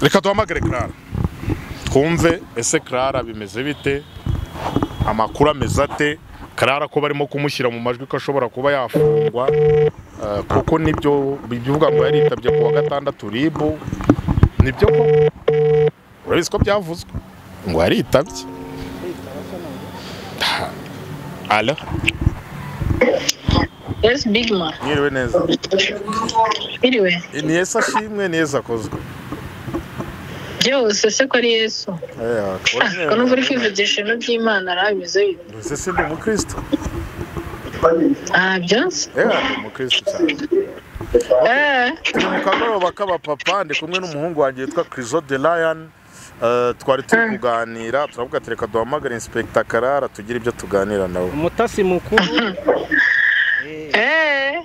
reka duhamagare Clara twumve ese Clara bimeze bite amakuru ameze ate Clara ko barimo kumushyira mu majwi ko ashobora kuba yafungwa eh, kuko nibyo bivuga ngo yaritabye ku wa gatandatu ribu nibyo ko urabizi ko byavuzwe ngo yaritabye Alo Yes, big man. mwiriwe neza Iriwe. ni Yesu ashimwe ni Yesu akozwe Byose se ko ari Yesu. Eh, Ah, ko numva uri kwivugisha ibintu by'Imana arabize bite. Ese si ndi umukristo Ah, byose? Eh, ndi umukristo cyane Eh, turi mu kagoroba k'abapapa ndi kumwe n'umuhungu wanjye witwa Criso de Lion Eh, twari turi kuganira turavuga ati reka duhamagare inspector Karara tugire ibyo tuganira nawe umutasi mukuru eh.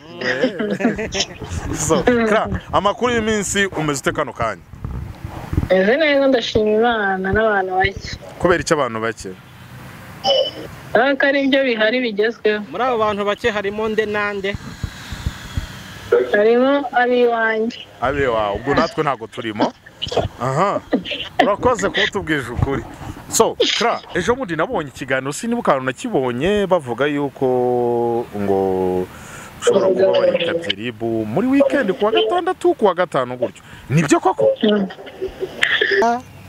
So, Kra, amakuru y'iminsi umeze ute kano kanya Meze neza ndashima Imana n'abantu bake. kubera icyo abantu bake Ah, ko ari byo bihari bigezweho. muri abo bantu bake harimo nde nande Harimo ab'iwanjye. abe wawe ubwo natwe ntabwo turimo aha urakoze kuba utubwije ukuri so kra ejo bundi nabonye ikiganiro sinaba ukantu nakibonye bavuga yuko ngo ushobora kuba waritabye ribu muri wikendi ku wa gatandatu ku wa gatanu gutyo nibyo koko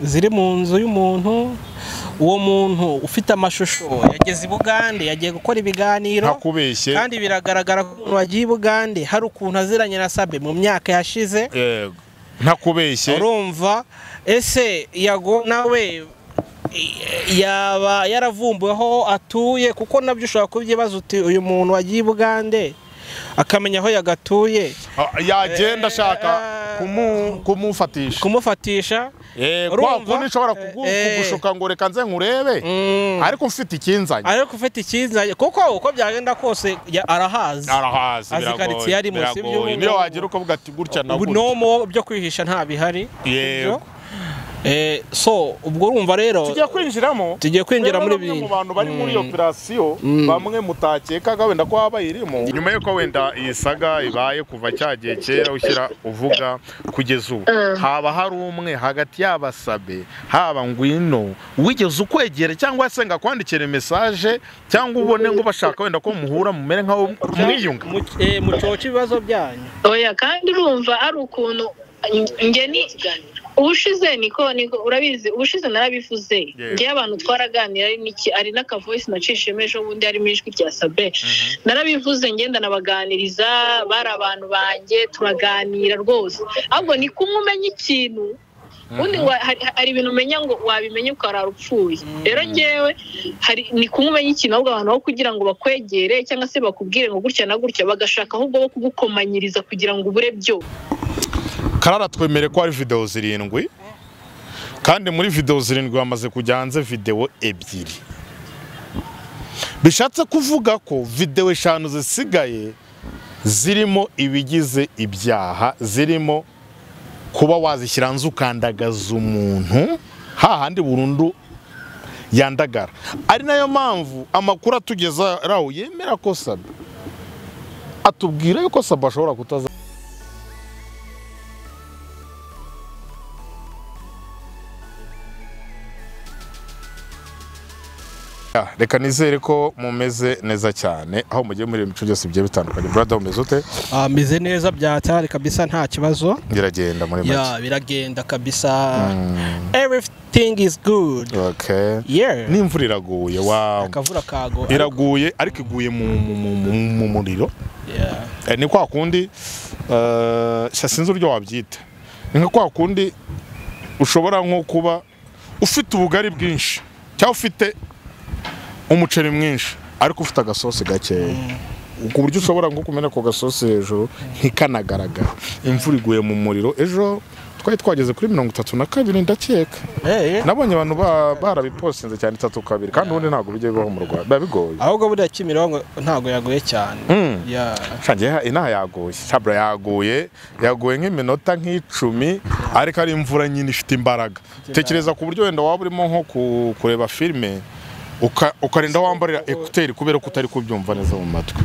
ziri mu nzu y'umuntu uwo muntu ufite amashusho yageze i bugande yagiye gukora ibiganiro ntakubeshye kandi biragaragara ko umuntu wagiye i bugande hari ukuntu aziranye na sabe mu myaka yashize yego ntakubeshye urumva ese yago nawe i- yaba yaravumbuwe aho atuye kuko nabyo ushobora kubyibaza uti uyu muntu wagiye i bugande akamenya aho yagatuye Ah, yagenda ashaka Eh, kumu- kumufatisha kumufatisha Eh, kwa urumva? kundi nshobora kugu- Eh, eh. kugushuka ngo reka nze nkurebe Mm. ariko mfite ikinzanye ariko ufite icyizanye kuko uko byagenda kose ya- arahazi arahazi Azi karitsiye ari munsi biragoye y'ubu niyo ngubu. wagira ukavuga ati gutya na ubu gutya nomo byo kwihisha nta bihari Yego. Ibyo. Eh, so ubwo urumva rero tujya kwinjiramo tugiye kwinjira muri bamwe ibi mu bantu bari muri iyo operasiyo bamwe mutakekaga wenda ko haba irimo nyuma y'uko wenda iyi saga ibaye kuva cya gihe kera ushyira uvuga kugeza ubu haba hari umwe hagati y'abasabe haba ngwino wigeze ukwegera cyangwa se ngo akwandikire mesaje cyangwa ubone ngo bashaka wenda ko muhura mumere nkaho mwiyunga Mu- eh, mucoce ibibazo byanyu Oya kandi urumva ari ukuntu njye ni ubushize niko niko urabizi ubushize narabivuze Yeah. njyewe abantu twaraganira ari n'iki ari n'akavoisi nacishijemo ejo bundi harimo ijwi rya sabe narabivuze ngenda nabaganiriza bari abantu banjye turaganira rwose ahubwo ni kumwe umenya ikintu ubundi wa- hari- hari ibintu umenya ngo wabimenya ukarara upfuye rero ngewe hari ni kumwe umenya ikintu ahubwo abantu aho kugira ngo bakwegere cyangwa se bakubwire ngo gutya na gutya bagashaka ahubwo bo kugukomanyiriza kugira ngo ubure byose karara twemere ko hari videwo zirindwi kandi muri videwo zirindwi hamaze kujya hanze videwo ebyiri bishatse kuvuga ko videwo eshanu zisigaye zirimo ibigize ibyaha zirimo kuba wazishyira hanze ukandagaza umuntu hahandi burundu yandagara ari nayo mpamvu amakuru atugeza raho yemera ko saba atubwira yuko saba ashobora kutaza Ah, reka nizere ko mumeze neza cyane aho mugiye muri imico byose bigiye bitandukanye brada umeze ute Ah, meze neza byatari kabisa nta kibazo biragenda muri make ya biragenda kabisa everything is good okay yeah n'imvura iraguye wow akavura kago iraguye ariko iguye mu, mu, mu, mu, mu muriro Yeah. eh, ni kwa kundi eh, sha sinzi uburyo wabyita ni nka kwa kundi ushobora nko kuba ufite ubugari bwinshi cyangwa ufite umuceri mwinshi ariko ufite agasosi gakeya ku buryo ushobora nko kumena ako gasosi hejuru ntikanagaragara imvura iguye mu muriro ejo twari twageze kuri mirongo itatu na kabiri ndakeka Eh, eh. nabonye abantu ba- barabipostinze cyane itatu kabiri kandi ubundi ntabwo bijya bibaho mu rwanda biba bigoye ahubwo buriya kimironko ntago yaguye cyane Mm. Yeah. shangiye inaha yaguye sabura yaguye yaguye nk'iminota nk'icumi ariko ari imvura nyine ifite imbaraga tekereza ku buryo wenda waba urimo nko ku- kureba filime uka- ukarinda wambarira ekuteri kubera ko utari kubyumva neza mu matwi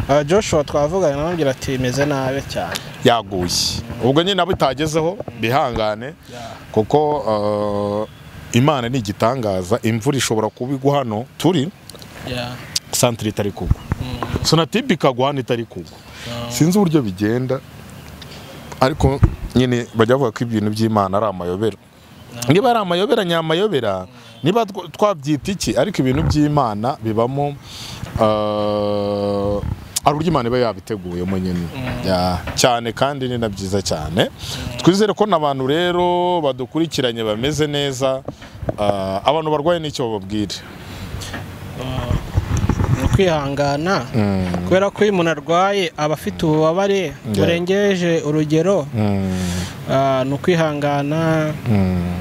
Ah, joshua twavugana namubwira ati meze nabi cyane yaguye ubwo nyine nabo itagezeho bihangane kuko eh, imana ni igitangaza imvura ishobora kuba igwa hano turi Yeah. santire itari kugwa sonatibe ikagwa hano itari kugwa sinzi uburyo bigenda ariko nyine bajya bavuga ko ibintu by'imana ari amayobera niba ari amayobera ni amayobera niba tw- twabyita iki ariko ibintu by'imana bibamo eh, hari uburyo imana iba yabiteguyemo nyine Ya, cyane kandi ni na byiza cyane twizere ko n'abantu rero badukurikiranye bameze neza eh, abantu barwaye n'icyo bababwire ni ukwihangana kubera ko iyo umuntu arwaye aba afite ububabare burengeje urugero Mm, ah, ni ukwihangana mm.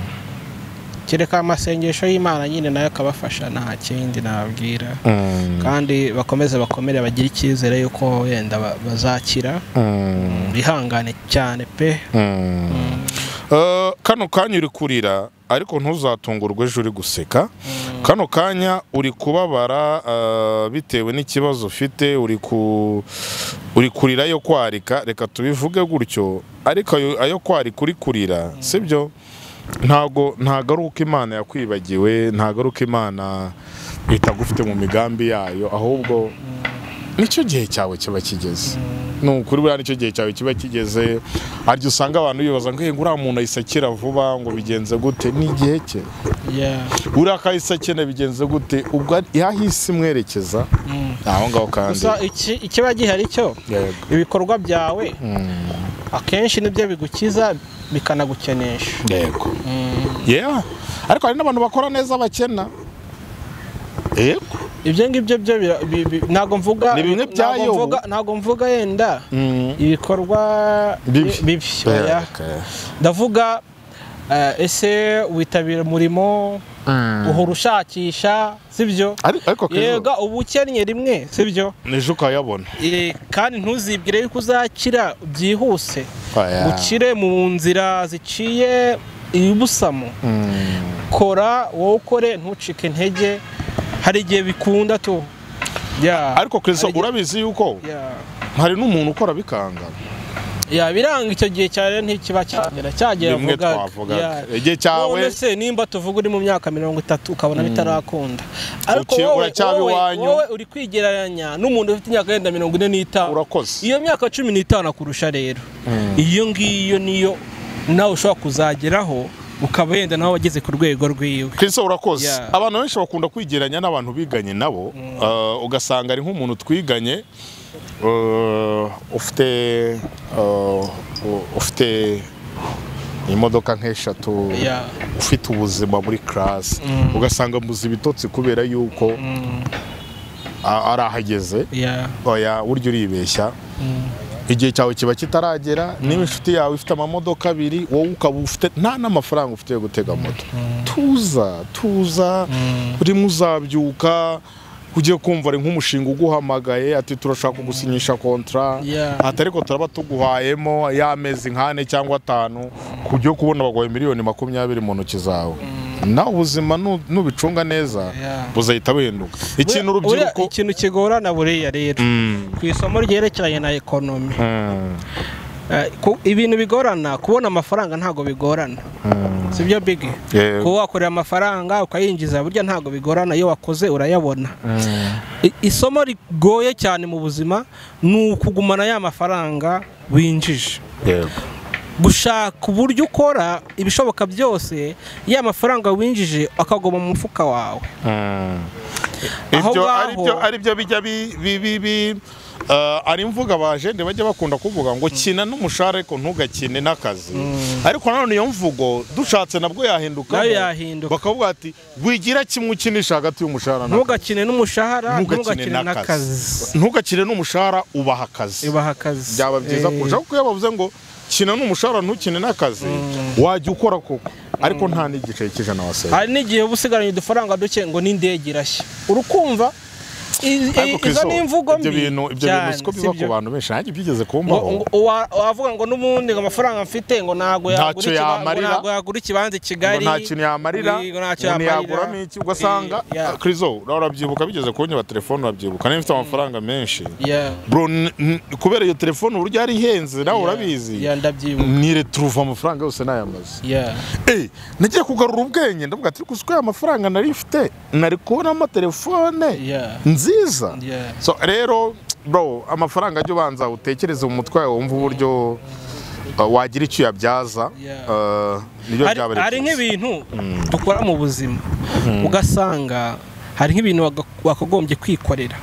kereka amasengesho y'imana nyine nayo akabafasha nta kindi nababwira Mm, kandi bakomeze bakomere bagire icyizere y'uko wenda ba- bazakira mm, bihangane cyane pe mm. Eh, kano kanya uri kurira ariko ntuzatungurwe ejo uri guseka kano kanya uri kubabara eh, bitewe n'ikibazo ufite uri ku uri kurira yo kwarika reka tubivuge gutyo ariko ayo- ayo kwarika uri kurira sibyo ntago ntago ari uko imana yakwibagiwe ntago ari uko imana itagufite mu migambi yayo ahubwo nicyo gihe cyawe kiba kigeze ni ukuri buriya nicyo gihe cyawe kiba kigeze hari igihe usanga abantu bibaza ngo ngo uriya muntu ayisakira vuba ngo bigenze gute n'igihe cye Yeah. uriya kayisakene bigenze gute ubwo ari- yaho isi imwerekeza Mm. ni aho ngaho kandi gusa iki- ikiba gihari cyo Yego. ibikorwa byawe Mm, akenshi nibyo bigukiza bikanagukenesha yego Yeah. ariko hari n'abantu bakora neza bakena yego ibyo ngibyo byo bira- bi- bi- ntabwo mvuga Ni bimwe bya ntabwo Yobu. mvuga- ntabwo mvuga yenda Mm. ibikorwa Bibi. bi- bibi oya. Okay. ndavuga eh, ese witabira umurimo uhora ushakisha sibyo Ari- ariko yega Kezo, uba ukennye rimwe sibyo n'ejo ukayabona Eh, kandi ntuzibwire yuko uzakira byihuse Oya. ukire mu nzira ziciye ibusamo Mm. kora wowe ukore ntucike intege hari igihe bikunda tu Ya. ariko Kezo, Hari igihe- urabizi yuko Ya. hari n'umuntu ukora bikanga Ya, biranga icyo gihe cya rero ntikiba cyagera cyagera Rimwe vugaga. twavugaga. Ya. Igihe cyawe- None se nimba tuvuga uri mu myaka mirongo itatu ukabona bitarakunda ariko Uki- wowe uracyaba wowe- iwanyu. wowe uri kwigereranya n'umuntu ufite imyaka yenda mirongo ine n'itanu Urakoze. iyo myaka cumi n'itanu akurusha rero iyo ngiyo niyo nawe ushobora kuzageraho ukaba wenda nawe wageze ku rwego rwiwe Kristo urakoze Yeah. abantu benshi bakunda kwigeranya n'abantu biganye nabo Eh, ugasanga ari nk'umuntu twiganye eh, ufite eh, u- ufite imodoka nk'eshatu Yeah. ufite ubuzima muri karasi ugasanga muzi ibitotsi kubera yuko a- ari ahageze Ya. oya burya uribeshya igihe cyawe kiba kitaragera niba inshuti yawe ifite amamodoka abiri wowe ukaba ufite nta n'amafaranga ufite yo gutega moto tuza tuza urimo uzabyuka ugiye kumva ari nk'umushinga uguhamagaye ati turashaka gusinyisha kontara Yeah. ati ariko turaba tuguhayemo y'amezi nk'ane cyangwa atanu ku buryo kubona baguhaye miliyoni makumyabiri mu ntoki zawe nawe ubuzima nu- nubicunga neza Yeah. buzahita buhinduka ikintu Buriya- buriya urubyiruko ikintu kigorana buriya rero Mm. ku isomo ryerekeranye na ekonomi Mm. Eh, ku- ibintu bigorana kubona amafaranga ntabwo bigorana sibyo bigi Yego. kuba wakorera amafaranga ukayinjiza burya ntabwo bigorana iyo wakoze urayabona I- isomo rigoye cyane mu buzima ni ukugumana ya mafaranga winjije yego gushaka uburyo ukora ibishoboka byose ya mafaranga winjije akaguma mu mufuka wawe Aho ibyo ngaho- ari byo ari byo bijya bi- bi- bi- bi- eh, ari imvuga abajene bajya bakunda kuvuga ngo kina n'umushahara ariko ntugakine n'akazi ariko nanone iyo mvugo dushatse nabwo yahinduka Nayo yahinduka. bakavuga ati wigira kimwe ukinisha hagati y'umushahara n'akazi." ntugakine n'umushahara ntugakine ntugakine n'akazi n'akazi ntugakine n'umushahara ubaha akazi ibaha akazi byaba byiza Eh, kurushaho kuko iyo bavuze ngo kina n'umushahara ntukine n'akazi wajya ukora koko ariko nta n'igice cy'ijana wasenya hari n'igihe uba usigaranye udufaranga duke ngo n'indege irashya urukumva i- i- ariko ku izo izuba, ni imvugo mbi ibyo bintu ibyo bintu cyane, siko si biba ku byo? bantu benshi nanjye byigeze ngo kumbaho ngo uwa- wavuga ngo n'ubundi ngo amafaranga mfite ngo ntabwo Ntacyo yagura ikiba- ngo yamarira. ntabwo yagura ikibanza i ngo Kigali nta kintu yamarira ngo ntacyo umuntu yamarira. yaguramo iki ugasanga Eh, yeah. krizo urabyibuka bigeze kunyuba telefone urabyibuka niba ufite amafaranga menshi Yeah, bro n- n- kubera iyo telefone uburyo yari ihenze nawe yeah, urabizi yeah, ndabyibuka nire turuva amafaranga yose n'ayamaze Yeah. Eh, nagiye kugarura ubwenge ndavuga ati gusa ko aya mafaranga nari mfite nari kubonamo telefone Yeah. nziza Yeah. so rero bro amafaranga ajya ubanza utekereze mu mutwe wawe wumva uburyo uh, wagira icyo uyabyaza Yeah. uh, nibyo Hari- byaba hari nk'ibintu dukora mu buzima ugasanga hari nk'ibintu waga- wakagombye kwikorera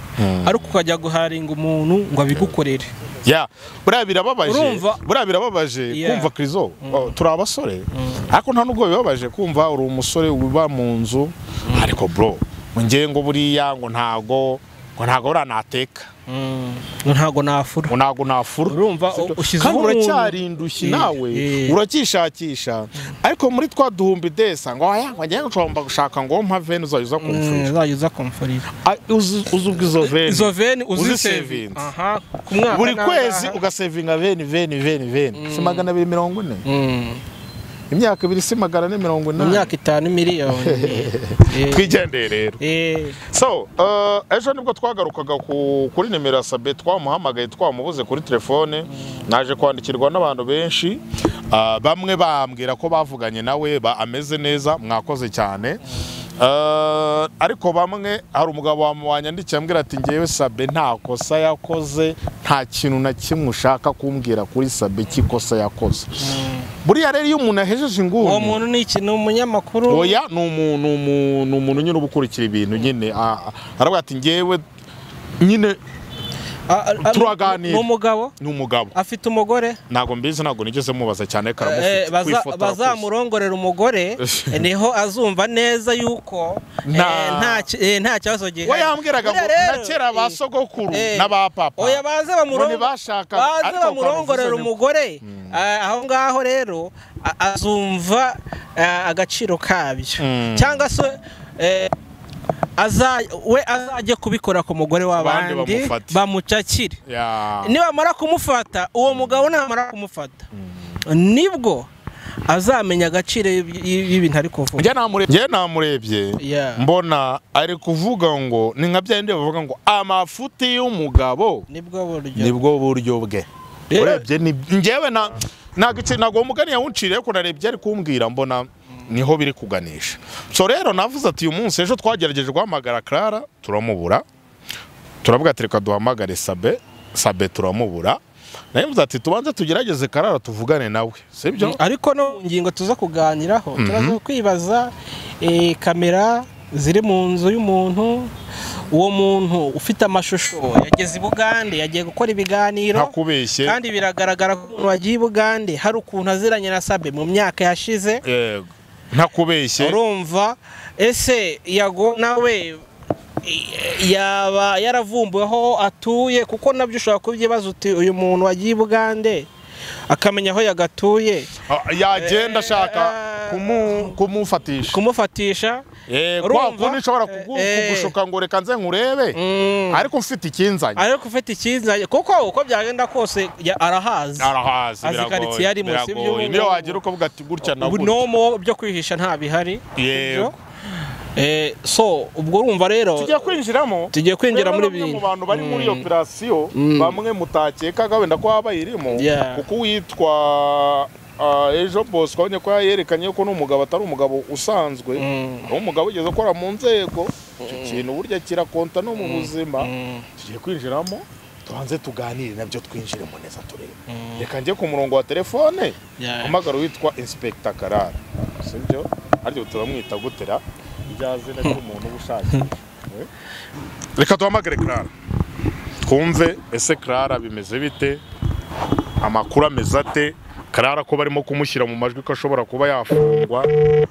ariko ukajya guharinga umuntu ngo abigukorere ya buriya birababaje Urumva? buriya birababaje Yeah. kumva krizo Oh, turi abasore ariko nta nubwo bibabaje kumva uri umusore uba mu nzu ariko bro ngewe ngo buriya ngo ntago ngo ntago uranateka ngo ntabwo nafura ngo ntago nafura Urumva, Si byo. ushyizeho kandi umuntu. uracyarindushye Eh, nawe eh. uracyishakisha ariko muri twa duhumbi desa ngo aya ngo ngewe nshobora gushaka ngo mpa veni uzajya uza kumfurira uzajya uza kumfurira Ah, uzi uzi ubwo izo veni izo veni uzisevinze. uzisevinze aha ku mwaka buri n'ahangaha. kwezi ugasevinga veni veni veni veni si magana abiri mirongo ine Mm, imyaka ibiri si magana ane mirongo mu inani myaka itanu miliyoni Eh, twigendeye rero eh, so uh, ejo nibwo twagarukaga ku, kuri nimero ya sabe twamuhamagaye twamubuze kuri telefone naje kwandikirwa n'abantu benshi uh, bamwe bambwira ko bavuganye nawe ba ameze neza mwakoze cyane Uh, ariko bamwe hari umugabo wam- wanyandikiye ambwira ati ngewe sabe nta kosa yakoze nta kintu na kimwe ushaka kumbwira kuri sabe cy'ikosa yakoze buriya rero iyo umuntu ahejeje inguni uwo muntu ni iki ni umunyamakuru oya ni umu- ni umu- ni umuntu nyine uba ukurikira ibintu nyine a- a- aravuga ati ngewe nyine Ah, ah, ah, turaganira. ni umugabo ni umugabo afite umugore ntabwo mbizi ntabwo nigeze mubaza cyane ariko Eh, aramufite baza- kwifotora bazamurongorera umugore eh, niho azumva neza yuko eh, Nta- nta ki- eh, nta kibazo gihari kose. we yambwiraga ngo Buriya rero, na kera ba eh, sogokuru eh, na ba papa oya baze ngo bamurongo- ntibashakaga baze ariko bamurongorera bavuze ni- umugore eh, aho ngaho rero a- azumva eh, agaciro kabyo Mm. cyangwa se eh, aza- we azajye kubikora ku mugore Abandi w'abandi bamufate. bamucakire Ya. nibamara kumufata uwo mugabo namara kumufata nibwo azamenya agaciro y'ib- y'ibintu ari kuvuga Njye namurebye- njye namurebye Yeah. mbona ari kuvuga ngo ni nka bya bindi bavuga ngo amafuti y'umugabo nibwo buryo nibwo buryo bwe Rero- urebye ni ngewe na ntabwo iki- ntabwo uwo mugani yawunciriye ko narebye ari kumbwira mbona niho biri kuganisha so rero navuze ati uyu munsi ejo twagerageje guhamagara Clara turamubura turavuga ati reka duhamagare Sabe Sabe turamubura nayo mvuze ati tubanze tugerageze Clara tuvugane nawe sibyo ariko no mu ngingo tuza kuganiraho turaza kwibaza eh, kamera ziri mu nzu y'umuntu uwo muntu ufite amashusho yageze i bugande yagiye gukora ibiganiro ntakubeshye kandi biragaragara ko umuntu wagiye i bugande hari ukuntu aziranye na sabe mu myaka yashize yego ntakubeshye urumva ese yago nawe i- yaba yaravumbuye aho atuye kuko nabyo ushobora kubyibaza uti uyu muntu wagiye i bugande akamenya aho yagatuye Ah, yagenda ashaka Eh, kumu- kumufatisha kumufatisha Eh, kwa urumva? kundi nshobora Eh, kugu- eh. kugushuka ngo reka nze nkurebe mm, ariko mfite ikinzanye ariko ufite icyizanye kuko uko byagenda kose ya- arahazi arahazi Azi biragoye karitsiye arimo, si biragoye byo? niyo wagira ukavuga ati gutya na gutya nomo byo kwihisha nta bihari Yego. sibyo? Eh, so ubwo urumva rero tujya kwinjiramo tugiye kwinjira rero muri bamwe bintu mu bantu bari muri operasiyo bamwe mutakekaga wenda ko haba irimo Yeah. kuko uwitwa ah, ejo bosco abonye ko yerekanye ko n'umugabo atari umugabo usanzwe Mm. ari umugabo ugeze ukora mu nzego icyo kintu burya kirakonta no mu buzima Mm. tugiye kwinjiramo tubanze tuganire nabyo twinjiremo neza turebe reka njye ku murongo wa telefone Yeah. hamagara witwa inspector karara sibyo aryo turamwita gutera rya zina ry'umuntu uba ushaka reka duhamagare karara twumve ese karara bimeze bite amakuru ameze ate karara ko barimo kumushyira mu majwi ko ashobora kuba yafungwa eh,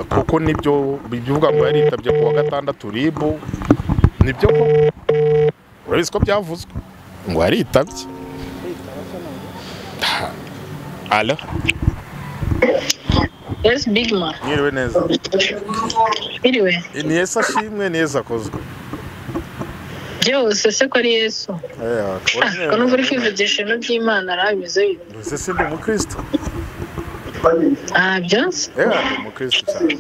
kuko nibyo bivuga ngo yaritabye ku wa gatandatu ribu nibyo ko urabizi ko byavuzwe ngo yaritabye alo yes big man mwiriwe neza iriwe ni ese ashimwe ni ese akozwe byose se ko ari yesu ko numva uri kwivugisha ibintu by'imana arabizi uzi se ndi umukristo ah byose yewe ndi umukristo cyane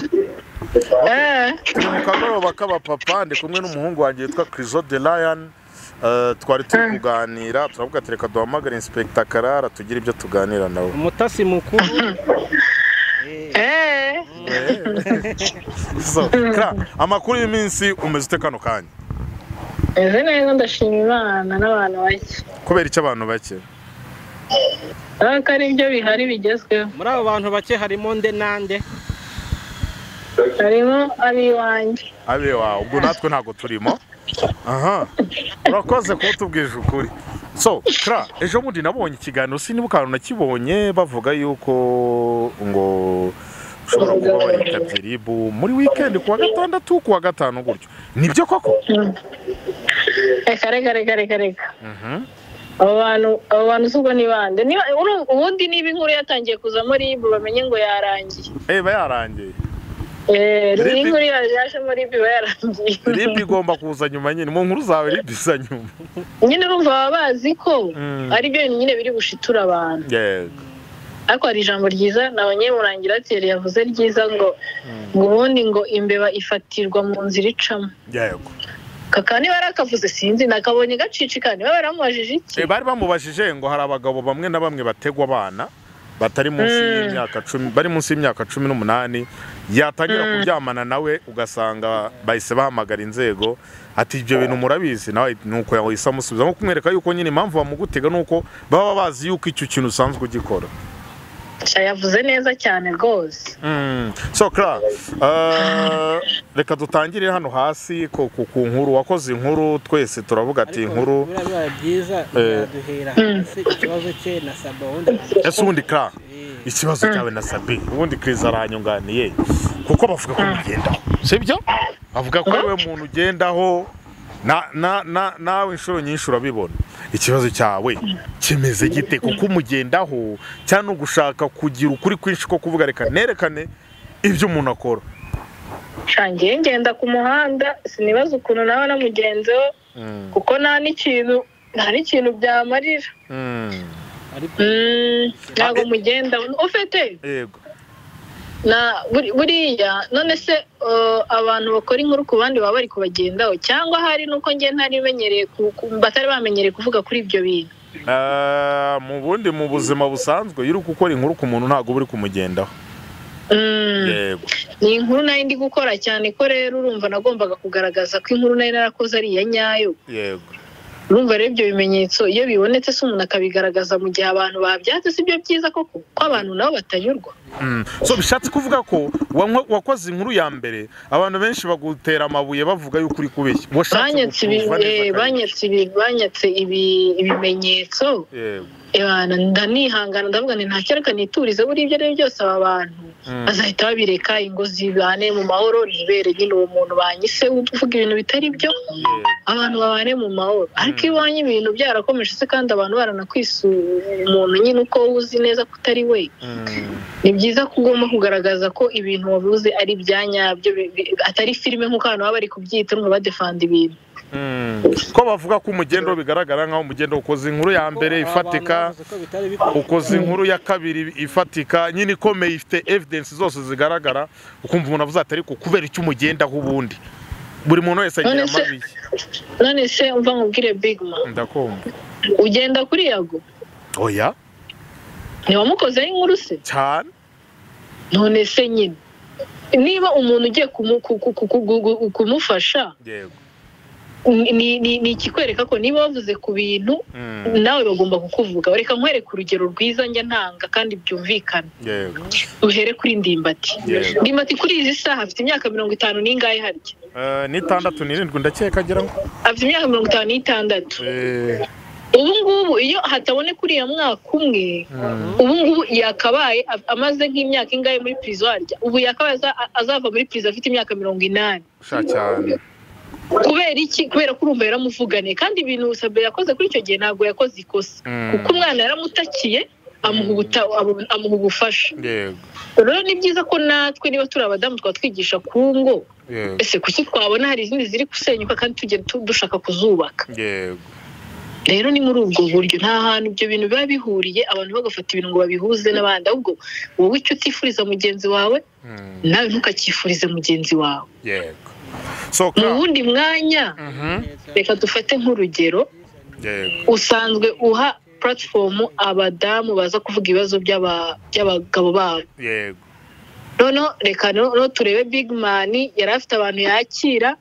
eh turi mu kagoroba k'abapapa ndi kumwe n'umuhungu wanjye witwa Criso de Lion Eh, twari turi kuganira turavuga ati reka duhamagare inspekita karara tugire ibyo tuganira nawe umutasi mukuru eh So, Kra, amakuru y'iminsi umeze ute kano kanya meze neza ndashima imana n'abantu bake kubera icyo abantu bake urabona ko ari ibyo bihari bigezweho muri abo bantu bake harimo nde nande harimo ab'iwanjye abe wawe ubwo natwe ntabwo turimo aha urakoze kuba utubwije ukuri so kra ejo bundi nabonye ikiganiro siniba ukantu nakibonye bavuga yuko ngo ushobora kuba waritabye ribu muri wikendi ku wa gatandatu ku wa gatanu gutyo nibyo koko reka reka reka reka reka abo bantu abo bantu si ubwo ni bande niba uru- ubundi niba inkuru yatangiye kuzamo ribu bamenye ngo yarangiye eba yarangiye Eh, Rib- inkuru yajemo ribu iba yarangiye ribu igomba kuza nyuma nyine mu nkuru zawe ribu iza nyuma nyine urumva baba bazi ko Mm. ari byo nyine biri bushitura abantu yego ariko hari ijambo ryiza na banyemurangiratiere yavuze ryiza ngo ngo ubundi ngo imbeba ifatirwa mu nzira icamo yego kaka niba yari akavuze sinzi nakabonye gacicikana niba baramubajije iki Eh, bari bamubajije ngo hari abagabo bamwe na bamwe bategwa abana batari munsi y'imyaka cumi bari munsi y'imyaka cumi n'umunani yatangira kuryamana nawe ugasanga bahise bahamagara inzego ati ibyo bintu murabizi nawe nuko yahise amusubiza nko kumwereka yuko nyine impamvu bamugutega ni uko baba bazi yuko icyo kintu usanzwe ugikora Sha, yavuze neza cyane rwose Mm. so kra eh, reka dutangire hano hasi ku ku- ku nkuru wakoze inkuru twese turavuga ati inkuru buriya bibaye byiza yaduhera hasi ikibazo cye na saba wundi ese ubundi kra ikibazo cyawe na sabi ubundi kriza aranyunganiye kuko bavuga ko mugendaho sibyo bavuga ko wowe muntu ugendaho na- na- na- nawe inshuro nyinshi urabibona ikibazo cyawe kimeze gite kuko umugendaho cyangwa ugushaka kugira ukuri kwinshi ko kuvuga reka nerekane ibyo umuntu akora shangiye ngenda ku muhanda sinibaza ukuntu nawe na mugenzi we kuko nta n'ikintu nta n'ikintu byamarira Mm. ariko Mm, ntabwo Ah, eh. mugenda ufite yego na buri- buriya none se eh, abantu bakora inkuru ku bandi baba bari kubagendaho cyangwa hari nuko njye ntari menyereye ku- ku- batari bamenyereye kuvuga kuri ibyo bintu Eh, mu bundi mu buzima busanzwe iyo uri gukora inkuru ku muntu ntabwo uba uri kumugendaho Mm, yego ni inkuru nayo ndi gukora cyane ko rero urumva nagombaga kugaragaza ko inkuru nayo narakoze ari iya nyayo yego urumva rero ibyo bimenyetso iyo bibonetse se umuntu akabigaragaza mu gihe abantu babyatse si byo byiza koko ko abantu nabo batanyurwa Mm. so bishatse kuvuga ko wa- wakoze inkuru ya mbere abantu benshi bagutera amabuye bavuga yuko uri kubeshya washatse banyatse ibi- kuva neza eh, kabiri. banyatse ibi- banyatse ibi- ibimenyetso Yego. Ebana, ndanihangana ndavuga nti ntacyereka niturize buriya ibyo ari byo byose aba bantu Mm. bazahita babireka ingo zibane mu mahoro ntibere nyine uwo muntu banyise uvuga ibintu bitari byo abantu babane mu mahoro ariko iyo ubonye ibintu byarakomeje se kandi abantu baranakwisuye umuntu nyine uko uzi neza ko utari we Mm. ni byiza ko ugomba kugaragaza ko ibintu wavuze ari ibya nyabyo bi- bi- atari filime nk'uko abantu baba bari kubyita ngo badefanda ibintu Mm. ko bavuga ko umugendo bigaragara nk'aho umugendo ukoze inkuru ya mbere ifatika ukoze inkuru ya kabiri ifatika nyine ikomeye ifite evidence zose zigaragara ukumva umuntu avuze atari ko kubera icyo umugendaho ubundi buri muntu wese agira None se- amabi none se umva nkubwire bigma ndakumva ugenda kuri yago oya ntiwamukozeho inkuru se cyane none se nyine niba umuntu ugiye kumu- ku- ku- ku- ku- ku- kumufasha yego ni- ni ni- ni ikikwereka ko niba wavuze ku bintu Mm. nawe bagomba kukuvuga reka nkwereke urugero rwiza njya ntanga kandi byumvikana yego uhere kuri ndimbati Yego. ndimbati kuri izi saha afite imyaka mirongo itanu n'ingahe harya Eh, n'itandatu n'irindwi ndakeka agira ngo afite imyaka mirongo itanu n'itandatu Eh, ubu ngubu iyo hataboneka uriya mwaka umwe mm, ubu ngubu yakabaye a- amaze nk'imyaka ingahe muri pirizo harya ubu yakabaye aza- azava muri pirizo afite imyaka mirongo inani sha cyane kubera iki kubera ko urumva yaramuvugane kandi ibintu sabe yakoze kuri icyo gihe ntabwo yakoze ikosa Mm. kuko umwana yaramutakiye amuha ubuta- amu- amuha ubufasha yego rero ni byiza ko natwe niba turi abadamu twaba twigisha ku ngo yego ese kuki twabona hari izindi ziri gusenyuka kandi tujya tu- dushaka kuzubaka yego rero ni muri ubwo buryo nta hantu ibyo bintu biba bihuriye abantu bagafata ibintu ngo babihuze n'abandi ahubwo wowe icyo utifuriza mugenzi wawe Mm, nawe ntukakifurize mugenzi wawe yego so mu ka wundi mwanya Mhm, reka dufate nk'urugero yego usanzwe uha puratifomu abadamu baza kuvuga ibibazo by'aba- by'abagabo babo yego noneho reka no no turebe big man yari afite abantu yakira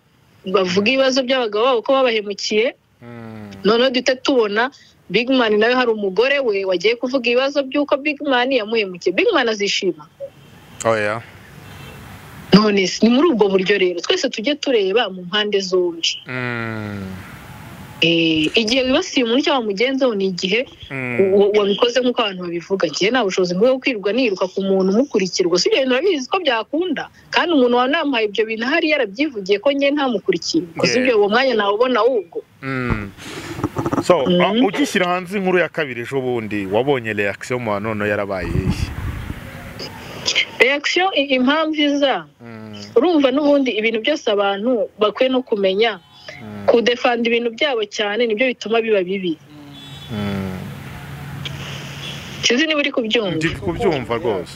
bavuga ibibazo by'abagabo babo ko babahemukiye Mm, noneho duhita tubona big man nawe hari umugore we wagiye kuvuga ibibazo by'uko big man yamuhemukiye big man azishima oya none se, ni muri ubwo buryo rero twese tujye tureba mu mpande zombi Mm, Eh, igihe wibasiye umuntu cyangwa mugenziho ni igihe mm, wa- wabikoze nk'uko abantu babivuga njyewe nta bushobozi bwo kwirirwa niruka ku muntu umukurikirwa si ibyo bintu urabizi ko byakunda kandi umuntu wawe namuhaye ibyo bintu ahari yarabyivugiye ko njyewe ntamukurikiye koze ibyo uwo mwanya nawubona ahubwo mm. so Mhm. ah, ugishyira hanze inkuru ya kabiri ejo bundi wabonye reaction mu bantu none yarabaye iyihe reaction i- impamvu iza Mm, urumva n'ubundi ibintu byose abantu bakwiye no kumenya mm, kudefanda ibintu byabo cyane nibyo bituma biba bibi mm. sinzi niba uri kubyumva ndi kubyumva rwose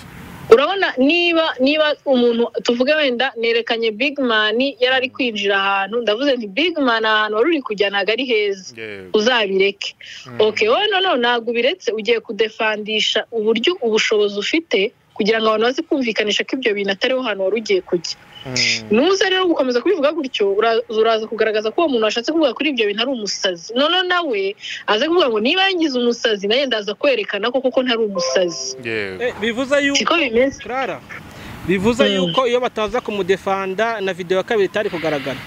urabona niba niba umuntu tuvuge wenda nerekanye big man yari ari kwinjira ahantu ndavuze nti big man ahantu wari uri kujya ntabwo ari heza yego uzabireke Mm, ok wowe noneho ntabwo ubiretse ugiye kudefandisha uburyo ubushobozi ufite kugira ngo abantu baze kumvikanisha ko ibyo bintu atariho hantu wari ugiye kujya mm, nuza rero gukomeza kubivuga gutyo ura- uraza kugaragaza ko uwo muntu washatse kuvuga kuri ibyo bintu ari umusazi noneho nawe aze kuvuga ngo niba yangize umusazi nanjye ndaza kwerekana ko koko ntari umusazi yego Eh, bivuze yuko siko bimeze Clara, bivuze Mm. yuko iyo bataza kumudefanda na videwo ya kabiri itari kugaragara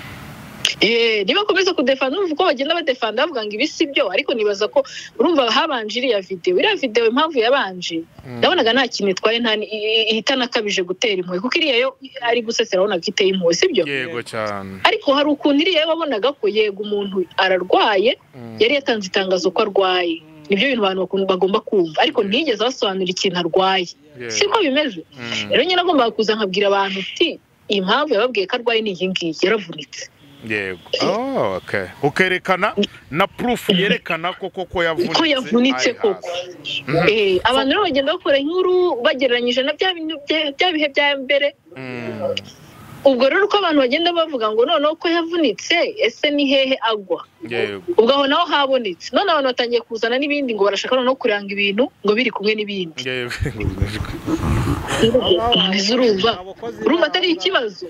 Eh, niba bakomeza kudefanda urumva uko bagenda badefanda bavuga ngo ibi si byo ariko nibaza ko urumva habanje iriya videwo iriya videwo impamvu yabanje Mm. ndabonaga nta kintu itwaye nta ni- i- i- itanakabije gutera impuhwe kuko iriya yo ari gusesera wabonaga iteye impuhwe si byo yego cyane ariko hari ukuntu iriya yo wabonaga ko yego umuntu ararwaye Mm, yari yatanze itangazo ko arwaye nibyo bintu abantu bakun- bagomba kumva ariko ntiyigeze abasobanurira ikintu arwaye yego siko bimeze Mm, rero nyine agomba kuza nkabwira abantu uti impamvu yababwiye ko arwaye ni iyi ngiyi yaravunitse yego Oh, okay ukerekana na proof yerekana ko koko yavunitse ko yavunitse ari koko hasi. Eh, abantu rero bagenda bakora inkuru bagereranyije na bya bintu bya- bya bihe bya mbere Mm, ubwo rero uko abantu bagenda bavuga ngo noneho ko yavunitse ese ni hehe agwa yego ubwo aho naho habonetse none abantu batangiye kuzana n'ibindi ngo barashaka noneho kuranga ibintu ngo biri kumwe n'ibindi yego Ese urumva urumva atari ikibazo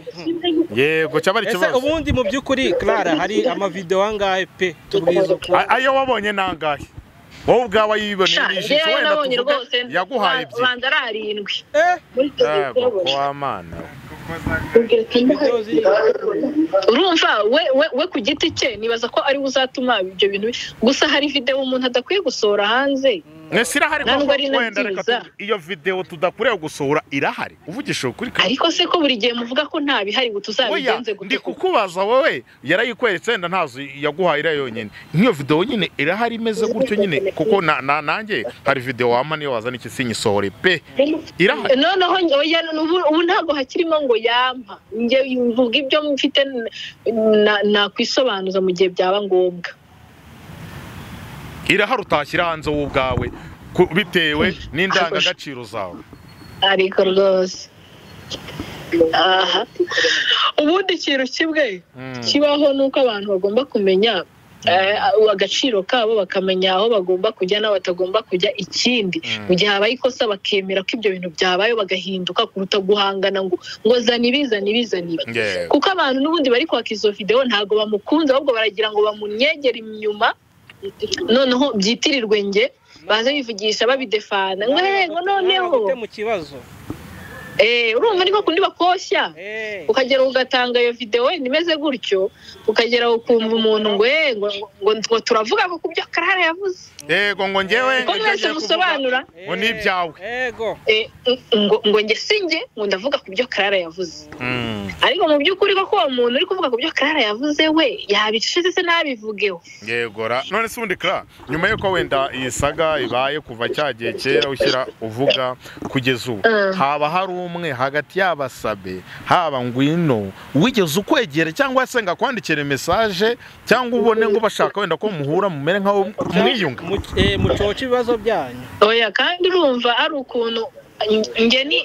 yego cyaba ari ese ikibazo ubundi mu by'ukuri Clara hari amavidewo angahe pe tubwiza uko A- ayo wabonye nangahe wowe ubwawe Sha, yiboneye njyewe ijisho wenda nabonye tuvuge rwose yaguhaye ba- ebyiri banza ari arindwi Eh, Muri twe yego turabona. wamana videwo ziri urumva we we we ku giti cye nibaza ko ari we uzatuma ibyo bintu bi- gusa hari videwo umuntu adakwiye gusohora hanze mwese irahari Ntabwo koko ari na wenda reka byiza. tuvuge, iyo videwo tudakurewe gusohora irahari uvugishije ukuri kandi ariko se ko buri gihe muvuga ko nta bihari ngo Oya, tuzabigenze ndi gute kukubaza wowe yarayikweretse wenda ntazo yaguhaye iriya yonyine nk'iyo videwo nyine irahari imeze gutyo nyine kuko na- na- nanjye hari videwo wama niyo wazana iki sinyisohore pe irahari noneho njye- oya, ubu ubu ntabwo hakirimo ngo yampa njye mvuga ibyo mfite na- nakwisobanuza mu gihe byaba ngombwa irahari utashyira hanze wowe ubwawe ku- bitewe n'indangagaciro zawe ariko rwose aha ubundi ikintu kimwe Mm, kibaho ni uko abantu bagomba kumenya eh, agaciro kabo bakamenya aho bagomba kujya n'aho batagomba kujya ikindi Mm. mu gihe habaye ikosa bakemera ko ibyo bintu byabaye bagahinduka kuruta guhangana ngo ngo zana ibi zana ibi zana ibi yeah, kuko abantu n'ubundi bari kwaka izo videwo ntabwo bamukunze ahubwo baragira ngo bamunyegere inyuma noneho byitirirwe nge baze bivugisha babidefana ngo Ntabwo yego noneho gute mu kibazo Eh, urumva ni kundi bakoshya Eh. ukagera ugatanga iyo videwo wenda imeze gutyo ukagera ukumva umuntu ngo "Eh, ngo ngo ngo turavuga ngo ku byo karara yavuze yego ngo ngewe ko mwese musobanura ngo ni ibyawe Yego. Eh, ngo ngo njye sinjye ngo ndavuga ku byo karara yavuze Mm, ariko mu by'ukuri koko uwo muntu uri kuvuga ku byo karara yavuze we yabicuze se ntabivugeho yego ra none se ubundi kara nyuma y'uko wenda iyi saga ibaye kuva cya gihe kera ushyira uvuga kugeza ubu Mm. haba hari umwe hagati y'abasabe haba ngwino wigeze ukwegera cyangwa se ngo akwandikire mesaje cyangwa ubone ngo bashaka wenda ko muhura mumere nk'aho mwiyunga Mu- eh, Mucoce ibibazo byanyu. oya kandi urumva ari ukuntu njye ni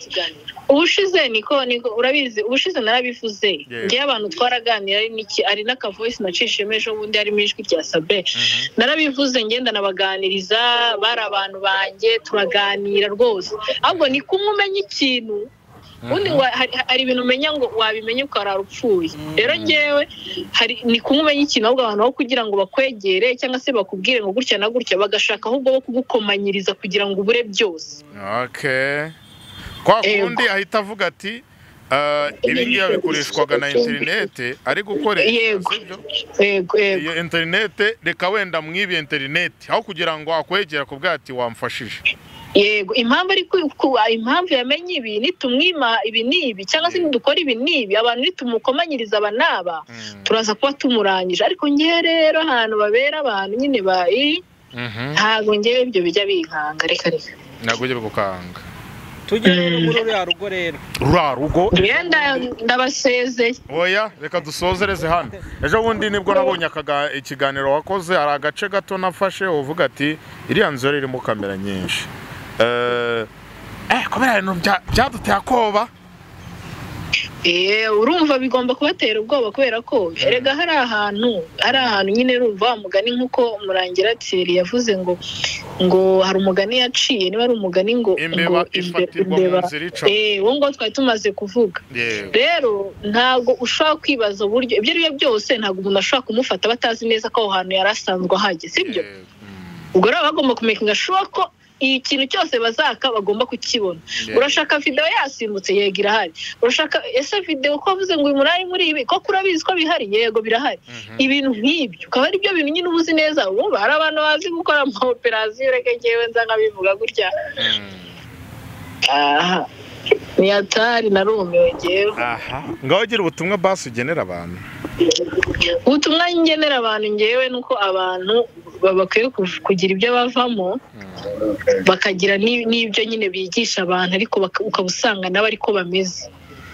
ubushize niko niko urabizi ubushize narabivuze Yego. ngewe abantu twaraganira ari n'iki ari n'akavoisi nacishijemo ejo bundi harimo ijwi rya sabe narabivuze ngenda nabaganiriza bari abantu banjye turaganira rwose ahubwo ni kumwe umenya ikintu ubundi ngo hari, hari ibintu umenya ngo wabimenya ukarara upfuye rero ngewe hari ni kumwe umenya ikintu ahubwo abantu aho kugira ngo bakwegere cyangwa se bakubwire ngo gutya na gutya bagashaka ahubwo bo kugukomanyiriza kugira ngo ubure byose Okay. kwa Yego. kundi ahita avuga ati "Ah, ibi ngibi bikoreshwaga na interinete ari gukoresha Yego. sibyo yego yego iyo interinete reka wenda mwibiye interinete aho kugira ngo akwegera ku bwati wamfashije yego impamvu ari ku- ku- impamvu yamenye ibi nitumwima ibi n'ibi cyangwa se nidukora ibi n'ibi abantu nitumukomanyiriza aba n'aba Mm. turaza kuba tumurangije ariko ngewe rero ahantu babera abantu nyine bayi Mhm. ntabwo ngewe ibyo bijya binkanga reka reka ntabwo ujye gukanga Tujye rero muri ruriya rugo rero. rura rugo imyenda ndabasezeye oya reka dusozereze hano ejo bundi nibwo nabonye akaga- ikiganiro wakoze hari agace gato nafashe uvuga ati iriya nzu yari irimo kamera nyinshi Eh, eh kubera ibintu bya- byaduteye akoba Eh, urumva bigomba kubatera ubwoba kubera ko erega hari ahantu hari ahantu nyine urumva wa mugani nk'uko murangira tseri yavuze ngo ngo hari umugani yaciye niba ari umugani ngo ngo imbeba imbe- ifatirwa mu imbeba- nzira ica eh uwo ngo twari tumaze kuvuga Yego. rero ntabwo ushobora kwibaza uburyo ibyo ari byo byose ntabwo umuntu ashobora kumufata batazi neza ko aho hantu yari asanzwe ahageze sibyo Yego. ubwo rero bagomba kumekinga shuwa ko ikintu cyose bazaka bagomba kukibona Yego. urashaka videwo yasimbutse yego irahari urashaka ese videwo ko wavuze ngo uyu munani muri ibi koko urabizi ko bihari yego birahari Mhm. ibintu nk'ibyo ukaba ari byo bintu nyine uba uzi neza ubu hari abantu bazi gukora ama operasiyo reka ngewe nza nkabivuga gutya Mm. aha ntiyatari narumiwe ngewe aha ngaho ugira ubutumwa basi ugenera abantu ubutumwa ngenera abantu ngewe ni uko abantu ba- bakwiye kuv- kugira ibyo bavamo bakagira ni- n'ibyo nyine bigisha abantu ariko baka- ukaba usanga nabo ariko bameze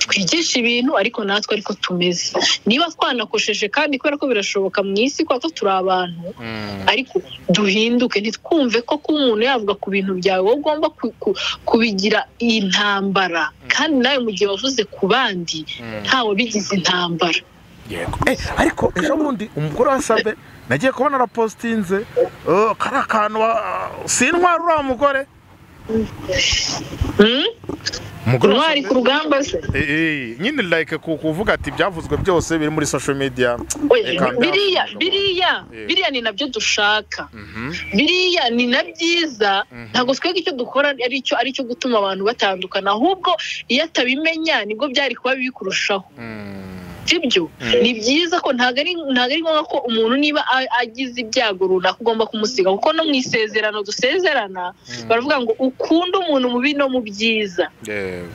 twigisha ibintu ariko natwe ariko tumeze niba twanakosheje kandi kubera ko birashoboka mu isi kubera ko turi abantu ariko duhinduke ntitwumve ko kuba umuntu yavuga ku bintu byawe wowe ugomba ku- ku- kubigira intambara kandi nawe mu gihe wavuze ku bandi ntawe bigize intambara yego Eh, ariko ejo bundi umugore wasabwe nagiye kubona arapositinze eh, kari akantu wa- sintwara uriya mugore Hmm? umugore intwari ku wasabwe rugamba se Eh, eh, nyine like ku- kuvuga ati ibyavuzwe byose biri muri social media Oya, Reka ndavuga. biriya biriya Yego. biriya ni nabyo dushaka Mhm. biriya ni na byiza Mhm. ntabwo twebwe icyo dukora ari cyo ari cyo gutuma abantu batandukana ahubwo iyo atabimenya nibwo byari kuba bibi kurushaho Mm. sibyo Mhm. ni byiza ko ntabwo ari ntabwo ari ngombwa ko umuntu niba a- agize ibyago runaka ugomba kumusiga kuko no mu isezerano dusezerana Mhm. baravuga ngo ukunda umuntu mu bibi no mu byiza Yego.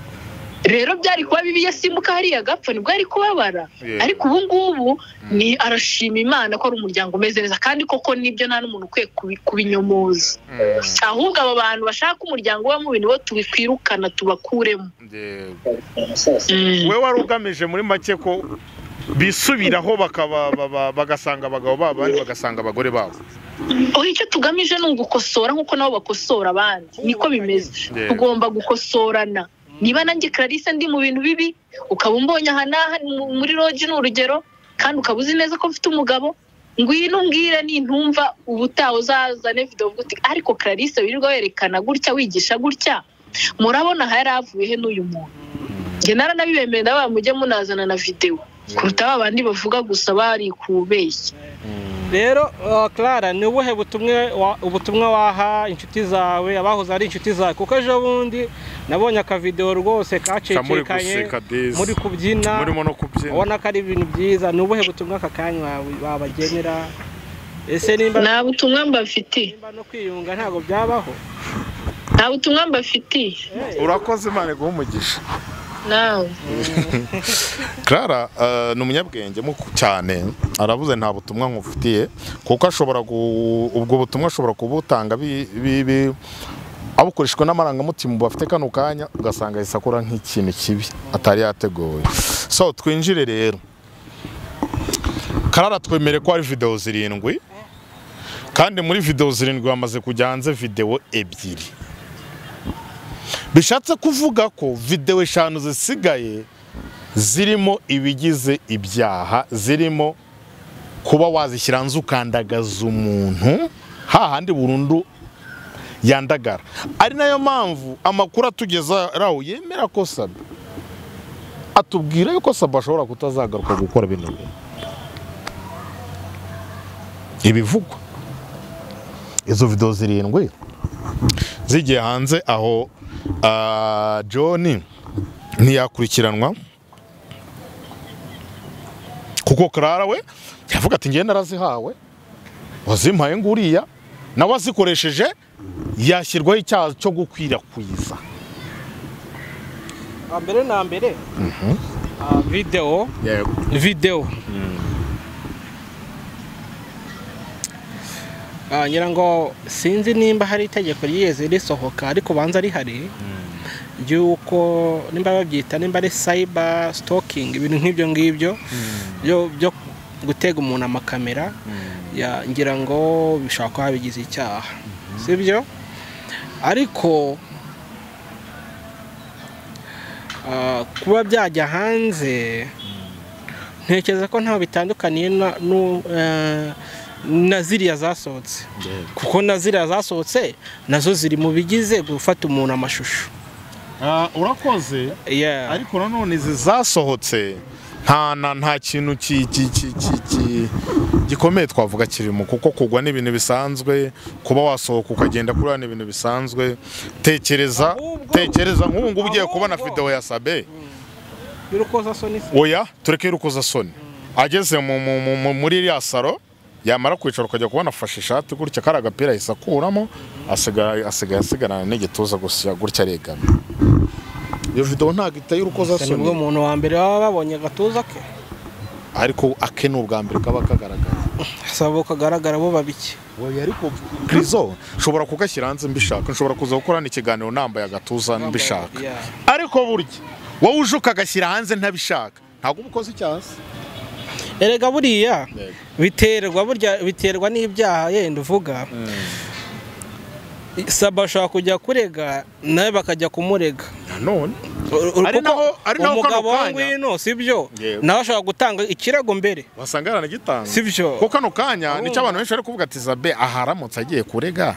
rero byari kuba bibi yasimbuka hariya agapfa nibwo ari kubabara Yego. ariko ubu ngubu ni arashima imana ko ari umuryango umeze neza kandi koko nibyo nta n'umuntu ukwiye kubi- kubinyomoza Mm. ahubwo abo bantu bashaka umuryango uba mubi nibo tubikwirukana tubakuremo Yego. Mm. we wari ugamije muri make ko bisubiraho bakaba baba- bagasanga abagabo babo abandi bagasanga abagore babo oho icyo tugamije ni ugukosora nk'uko nabo bakosora abandi niko bimeze Yeah. tugomba gukosorana niba nanjye clarisse ndi mu bintu bibi ukaba umbonye aha n'aha mu- muri roji ni urugero kandi ukaba uzi neza ko mfite umugabo ngwino umbwire nintumva ubutaha uzazane videwo uvuge uti ariko clarisse wirirwa werekana gutya wigisha gutya murabona aha yari avuye he n'uyu muntu njye naranabibemerera ndababa mujye munazana na videwo kuruta ba bandi bavuga gusa bari kubeshya Mm. rero Clara ni ubuhe butumwa wa- ubutumwa waha inshuti zawe abahoze ari inshuti zawe kuko ejo bundi nabonye akavidewo rwose Kamuri kacecekanye guseka dezi. muri kubyina murimo no kubyina ubona ko ari ibintu byiza ni ubuhe butumwa aka kanya wawe- wabagenera ese nimba nta butumwa mbafitiye nimba no kwiyunga ntabwo byabaho nta butumwa mbafitiye urakoze imana iguha umugisha nawe Clara eh, ni umunyabwenge muku- cyane aravuze nta butumwa nkufitiye kuko ashobora gu- ubwo butumwa ashobora kubutanga bi- bi- bi- abukoreshwa n'amarangamutima bafite kano kanya ugasanga ahise akora nk'ikintu kibi atari yateguye so twinjire rero Clara twemere ko hari videwo zirindwi kandi muri videwo zirindwi hamaze kujya hanze videwo ebyiri bishatse kuvuga ko videwo eshanu zisigaye zirimo ibigize ibyaha zirimo kuba wazishyira hanze ukandagaza umuntu hahandi burundu yandagara ari nayo mpamvu amakuru atugeza aho yemera ko sabe atubwira yuko sabe ashobora kutazagaruka gukora bino bintu ibivugwa izo videwo zirindwi zigiye hanze aho ah, john ntiyakurikiranwa kuko Clara we yavuga ati ngende narazihawe wazimpaye nguriya nawe azikoresheje yashyirwaho icyaha cyo gukwirakwiza mbere na mbere ah, videwo videwo Ah, ngira ngo sinzi nimba hari itegeko ryigeze risohoka ariko ubanza rihari ry'uko nimba babyita nimba ari cyber stalking ibintu nk'ibyo ngibyo byo- byo gutega umuntu amakamera ya- ngira ngo bishobora kuba bigize icyaha sibyo ariko ah, kuba byajya hanze ntekereza ko ntaho bitandukaniye na- nu- eh, na ziriya zasohotse kuko na ziriya zasohotse nazo ziri mu bigize gufata umuntu amashusho urakoze Yeah. ariko nanone izi zasohotse nta na nta kintu ki- ki- ki- ki- ki- gikomeye twavuga kirimo kuko kugwa ni ibintu bisanzwe kuba wasohoka ukagenda kuri ni ibintu bisanzwe tekereza Ahubwo- tekereza nk'ubu ngubu ugiye kubona ahubwo- videwo ya sabe y'urukozasoni se oya tureke y'urukozasoni ageze mu- mu- mu- mu- muri iriya saro yamara kwicara ukajya kubona afashe ishati gutya kari agapira ahise akuramo asigaye asigaye asigarana n'igituza gusa gutya aregama iyo videwo ntabwo iteye ni bwo urukozasoni umuntu wa mbere baba babonye agatuza ke ariko ake ni ubwa mbere kaba kagaragara sabo kagaragara bo babiki oya ariko pirizo nshobora kugashyira hanze mbishaka nshobora kuza gukorana ikiganiro nambaye agatuza mbishaka Yeah. ariko burya wowe uje ukagashyira hanze ntabishaka ntabwo uba ukoze icyaha se erega buriya biterwa burya biterwa n'ibyaha yenda uvuga saba ashobora kujya kurega nawe bakajya kumurega nanone Ur- ur- Ari kuko naho- ari naho kano umugabo wa kanya- ngwino sibyo Yego. nawe ashobora gutanga ikirego mbere wasanga yaranagitanga sibyo kuko kano kanya Urumva. nicyo abantu benshi bari kuvuga ati zabe aha aramutse agiye kurega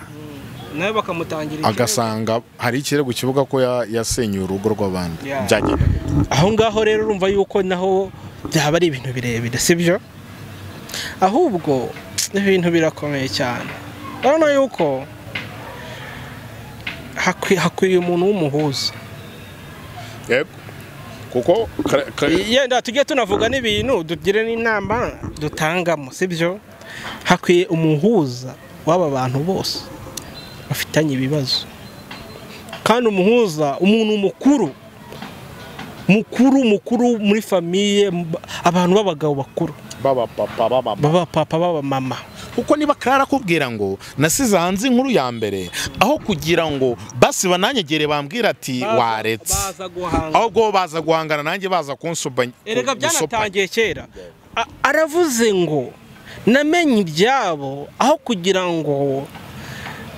nawe bakamutangira ikirego agasanga hari ikirego kivuga ko ya- yasenyeye urugo rw'abandi Yeah. byagenda aho ngaho rero urumva yuko naho byaba ari ibintu birebire sibyo ahubwo ibintu birakomeye cyane urabona yuko hakwi- hakwiriye umuntu w'umuhuza yego kuko kare- kare- yenda tujye tunavuga n'ibintu tugire n'inama dutangamo sibyo hakwiye umuhuza w'aba bantu bose bafitanye ibibazo kandi umuhuza umuntu mukuru mukuru mukuru muri famiye mba- abantu b'abagabo bakuru baba papa baba mama. baba papa baba mama kuko niba Clara akubwira ngo nasize hanze inkuru ya mbere aho kugira ngo basi bananyegere bambwira ati waretse baza guhanga ahubwo baza guhangana nanjye baza kunsuba erega gusupa- byanatangiye kera A- aravuze ngo namenye ibyabo aho kugira ngo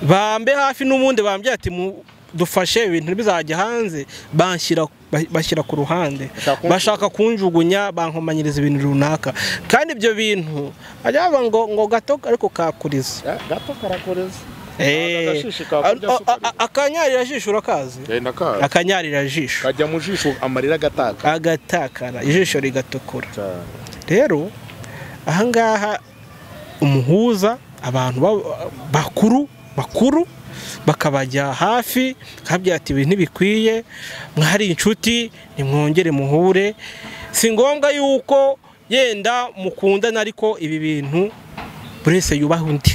bambe hafi n'ubundi bambye ati "Mu- dufashe ibintu bizajya hanze banshyira ba- bashyira ku ruhande Bashaka kunjugunya. bashaka kunjugunya bankomanyiriza ibintu runaka kandi ibyo bintu ajyaba ngo ngo gato ariko kakuriza Eh, gato karakoreza Eh, agashishi kakurya a- a- sukari. a- akanyarira jisho urakazi genda ka akanyarira jisho kajya mu jisho amarira agataka agatakara ijisho rigatukura rero ahangaha umuhuza abantu ba- bakuru bakuru bakabajya hafi bakababwira ati ibintu ntibikwiye mwari inshuti nimwongere muhure si ngombwa yuko yenda mukundana ariko ibi bintu buri wese yubaha undi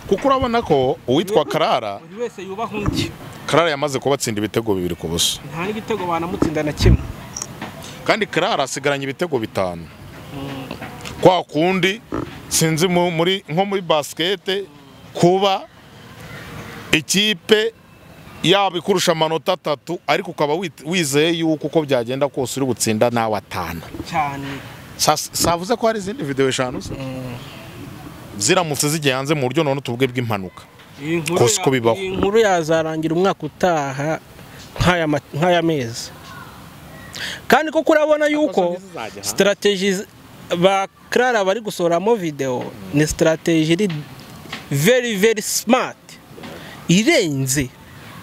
kuko urabona ko uwitwa karara buri wese yubaha undi karara yamaze kubatsinda ibitego bibiri ku busa nta n'igitego banamutsinda na kimwe kandi karara asigaranye ibitego bitanu kwa kundi sinzi mu- muri nko muri basikete kuba ikipe yaba ikurusha amanota atatu ariko ukaba wit- wizeye yuko uko byagenda kose uri butsinda nawe atanu cyane Sa- savuze ko hari izindi videwo eshanu se ziramutse zijya hanze mu buryo none tuvuge bw'impanuka iyi nkuru Kose uko ya- bibaho. iyi nkuru yazarangira umwaka utaha nk'aya ma- nk'aya mezi kandi koko urabona yuko sitarateji ba karara bari gusohoramo videwo ni sitarateji iri veri veri simati irenze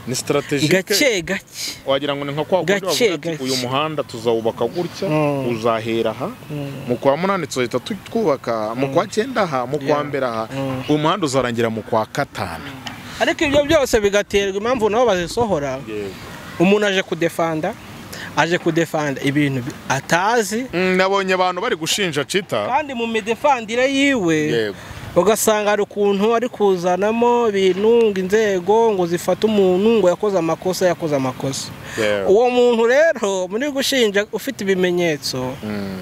ni sitarategike gake gake wagira ngo ni nka kwa kundi Gake, bavuga ati gake. uyu muhanda tuzawubaka gutya Mm. uzahera aha mu kwa munani tuzahita tu- twubaka mu kwa cyenda aha mu kwa Yeah. mbere aha Mm. uyu muhanda uzarangira mu kwa katanu ariko ibyo byose bigaterwa impamvu nabo bazisohora umuntu aje kudefanda aje kudefanda ibintu bi- atazi Mm, nabonye abantu bari gushinja cita kandi mu midefandire yiwe yego ugasanga hari ukuntu ari kuzanamo ibintu ngo inzego ngo zifate umuntu ngo yakoze amakosa yakoze amakosa yego uwo muntu rero muri gushinja ufite ibimenyetso Mm.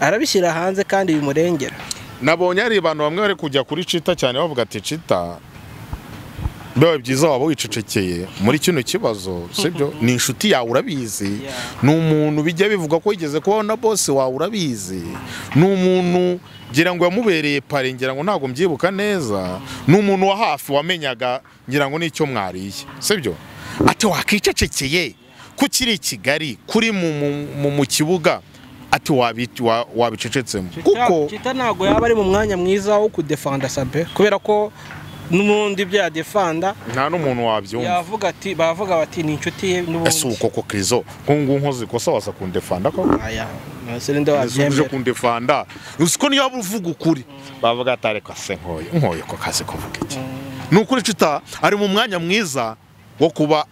arabishyira hanze kandi bimurengera nabonye hari abantu bamwe bari kujya kuri cita cyane bavuga ati cita biba byiza waba wicecekeye muri kino kibazo sibyo ni inshuti yawe urabizi Yeah. ni umuntu bijya bivuga ko yigeze kubaho na bose wawe urabizi ni umuntu ngira ngo yamubereye pare ngira ngo ntabwo mbyibuka neza ni umuntu wa hafi wamenyaga ngira ngo nicyo mwariye sibyo ati wakicecekeye ko kiri i kigali kuri mu, mu, mu, mu kibuga ati wabi- wa- wabicecetsemo kuko kita ntabwo yaba ari mu mwanya mwiza wo kudefanda sabe kubera ko n'ubundi ibyo yadefanda nta n'umuntu wabyumva yavuga ati bavuga bati ni inshuti ye ese n'ubundi uko ko krizo ko ngo nkoze ikosa wasa kundefanda ko aya ntaserinde uje wabyemera kundefanda uzi ko niyo uvuga ukuri bavuga ati ariko se nkoye nkoye ko kazi kuvuga iki ni ukuri cita ari mu mwanya mwiza wo kuba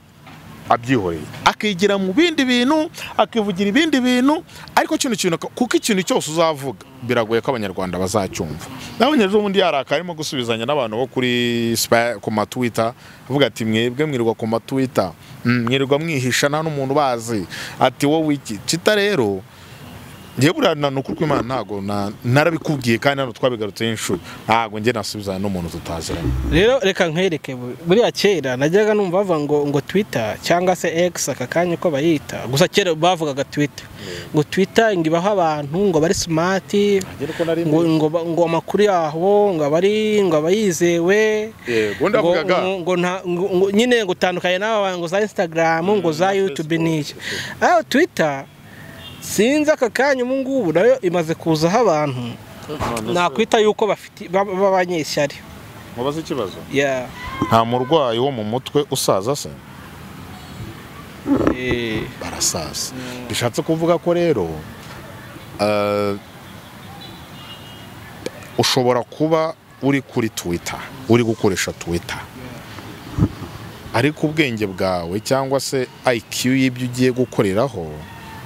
abyihoreye akigira mu bindi bintu akivugira ibindi bintu ariko kino kintu kuko ikintu cyose uzavuga biragoye ko abanyarwanda bazacyumva n'abanyarwanda ubundi yaraka arimo gusubizanya n'abantu bo kuri Spa- ku matwita avuga ati mwebwe mwirirwa ku matwita mm, mwirirwa mwihisha nta n'umuntu ubazi ati wowe iki cita rero njye buriya na ni ukuri kw'Imana ntago na- narabikubwiye kandi hano twabigarutseho inshuro ntago njye nasubizana n'umuntu tutaziranye rero reka nkwereke bu- buriya kera najyaga numva bavuga ngo ngo twita cyangwa se egisi aka kanya uko bayita gusa kera bavugaga twita ngo twita ngo ibaho abantu ngo bari simati ngo ngo ba- ngo amakuru yabo ngo abari ngo aba yizewe yego ngo ndavugaga ngo- ngo nta- ngo- ngo- nyine ngo utandukanye n'aba bantu ngo za instagram ngo za youtube n'iki aho twita sinzi aka kanya ubu ngubu nayo imaze kuzaho abantu nakwita yuko bafite baba- b'abanyeshyari mubaze ikibazo yeah. nta murwayi wo mu mutwe usaza se Eh, barasaza bishatse kuvuga ko rero eh, ushobora kuba uri kuri twitter uri gukoresha twitter ariko ubwenge bwawe cyangwa se IQ y'ibyo ugiye gukoreraho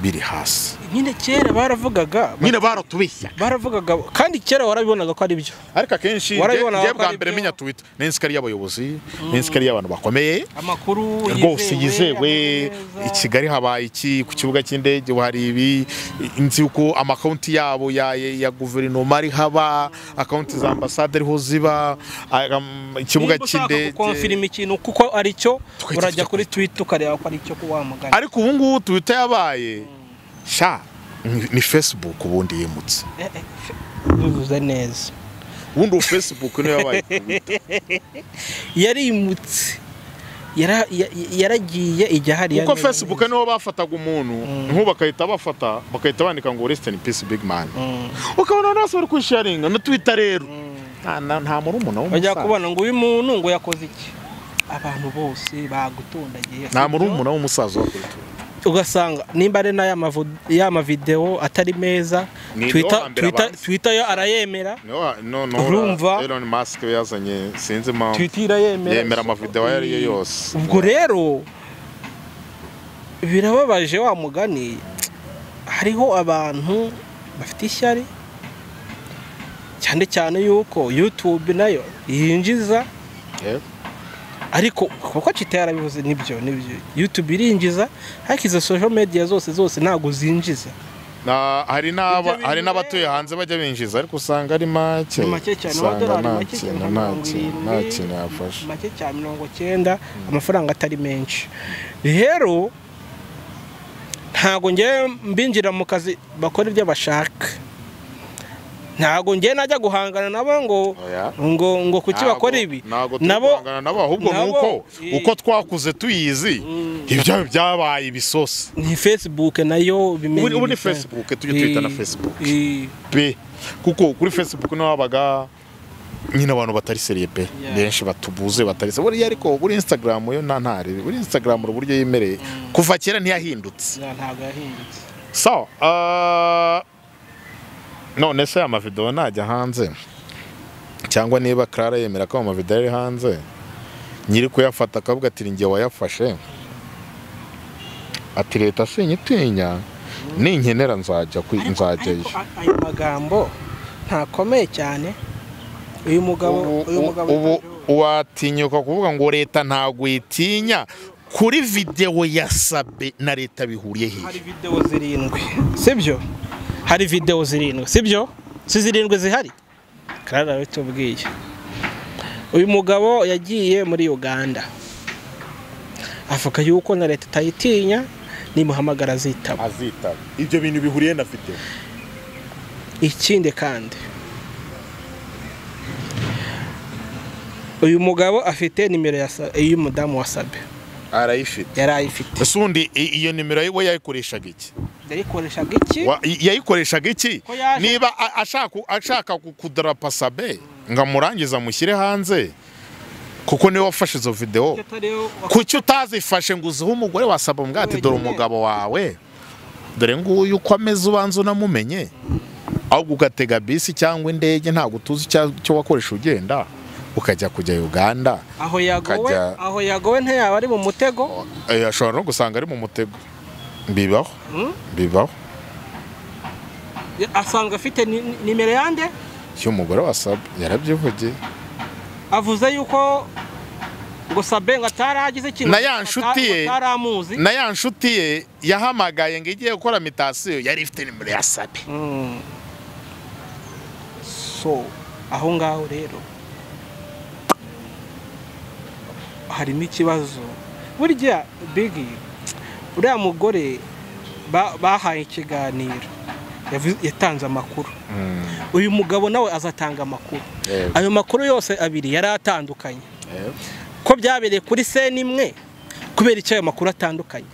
biri hasi nyine kera baravugaga nyine baratubeshya baravugaga kandi kera warabibonaga ko ari byo ariko akenshi njye- Warabibona njye ko bwa ari mbere byo. menya twitter n'insikari y'abayobozi n'insikari y'abantu bakomeye amakuru rwose yizewe amakuru i meza. kigali habaye iki ku kibuga cy'indege ubu hari ibi nzi uko amakawunti yabo ya, ya guverinoma ari haba akawunti za ambasade ariho ziba a- am- ikibuga Nimba ushaka cy'indege gukonfirima ikintu kuko ari cyo Twite urajya icyo kuri twitter ukareba ko ari cyo ko wamugana ariko ubu ngubu twita yabaye sha ni- ni facebook ubundi yimutse Eh, eh, bivuze neza ubundi ubu facebook niyo yabaye Twitter. yarimutse Yara- ya- yaragiye ijya hariya kuko neza facebook neza. niho bafataga umuntu nk'ubu bakahita bafata bagahita bandika ngo rest in peace big man Mm. ukabona abantu bose bari kwisharinga na twitter rero nta- nta nta murumuna bajya w'umusaza kubona ngo uyu muntu ngo yakoze iki abantu bose bagutondagiye nta murumuna w'umusaza wa kuri twitter ugasanga nimba ari n'aya mavu- ya mavidewo atari meza Ni niwe Twitter- wa mbere Twitter- abanza. Twitter yo arayemera niho ha- no no Urumva? Elon Musk yazanye sinzi impamvu twita irayemera yemera amavideo ayo ari yo yose ubwo rero birababaje wa mugani hariho abantu bafite ishyari cyane cyane yuko yutube nayo yinjiza Eh, ariko kuko kitaya yarabivuze nibyo nibyo yutube irinjiza ariko izo social media zose zose ntabwo zinjiza na hari n'aba Ibyo hari bintu n'abatuye rero- hanze bajya binjiza ariko usanga ari make Ni make cyane, usanga amadolari nta make cyane, kintu nka nta mirongo kintu nta irindwi. kintu yafashe make cyane mirongo cyenda amafaranga atari menshi rero ntabwo ngewe mbinjira mu kazi bakora ibyo bashaka ntabwo ngewe najya guhangana nabo ngo Oya. ngo ngo kuki Ntabwo- bakora ibi ntabwo nabo tubangana nabo ahubwo nabo- nuko i- uko twakuze tuyizi ibyo byabaye ibisosi ni facebook nayo ubu bimenya ubu ni ibisa. facebook tujye twita na Eh, facebook eh, pe kuko kuri facebook niho habaga nyine abantu batari seriye pe Yeah. benshi batubuze batari seriye buriya ariko buri instagram yo nta ntare buri instagram hari uburyo yemereye kuva kera ntiyahindutse ya, ntabwo yahindutse sawa ah, none se amavidewo najya hanze cyangwa niba Clara yemera ko amavidewo ari hanze nyiri kuyafata akavuga ati njye wayafashe ati leta sinyitinya ninkenera nzajya kwi- Ariko- nzajyayo ariko a- ayo magambo ntakomeye cyane uyu mugabo ubu uyu mugabo ubu watinyuka kuvuga ngo leta ntabwo yitinya kuri videwo ya sabe na leta bihuriye hehe hari videwo zirindwi sibyo hari videwo zirindwi sibyo si zirindwi zihari karara bitubwiye uyu mugabo yagiye muri uganda avuga yuko na leta itayitinya nimuhamagara azitaba azitaba ibyo bintu bihuriye na videwo ikindi kandi uyu mugabo afite nimero ya sa- y'umudamu wa sabe arayifite yari ayifite ese undi i- iyo nimero we yayikoreshaga iki yayikoreshaga iki Wa- i- yayikoreshaga iki Ko yaje- niba a- ashaka ashaka ku- kudarapa sabe ngamurangiza amushyire hanze kuko niwe wafashe izo videwo atariyo kuki utazifashe ngo uzihe umugore wasaba umwe ati dore umugabo wawe dore nguyu uko ameze ubanza unamumenye ahubwo ugatega bisi cyangwa indege ntabwo utuzi icya- icyo wakoresha ugenda ukajya kujya uganda aho yagowe Ukajya- aho yagowe ntiyaba ari mu mutego Eh, ashobora no gusanga ari mu mutego bibaho Hmm? bibaho asanga afite ni- ni- nimero yande iyo umugore wasaba yarabyivugiye avuze yuko ngo sabe ngo ataragize ikintu Na ya nshuti ye. ngo ataramuzi na ya nshuti ye yahamagaye ngo igiye gukora mitasiyo yari ifite nimero ya sabe Mm. so aho ngaho rero harimo ikibazo burya bigi uriya mugore ba- bahaye ikiganiro yavu- yatanze amakuru uyu mugabo nawe azatanga amakuru Yego. ayo makuru yose abiri yari atandukanye ko byabereye kuri seni imwe kubera icyo ayo makuru atandukanye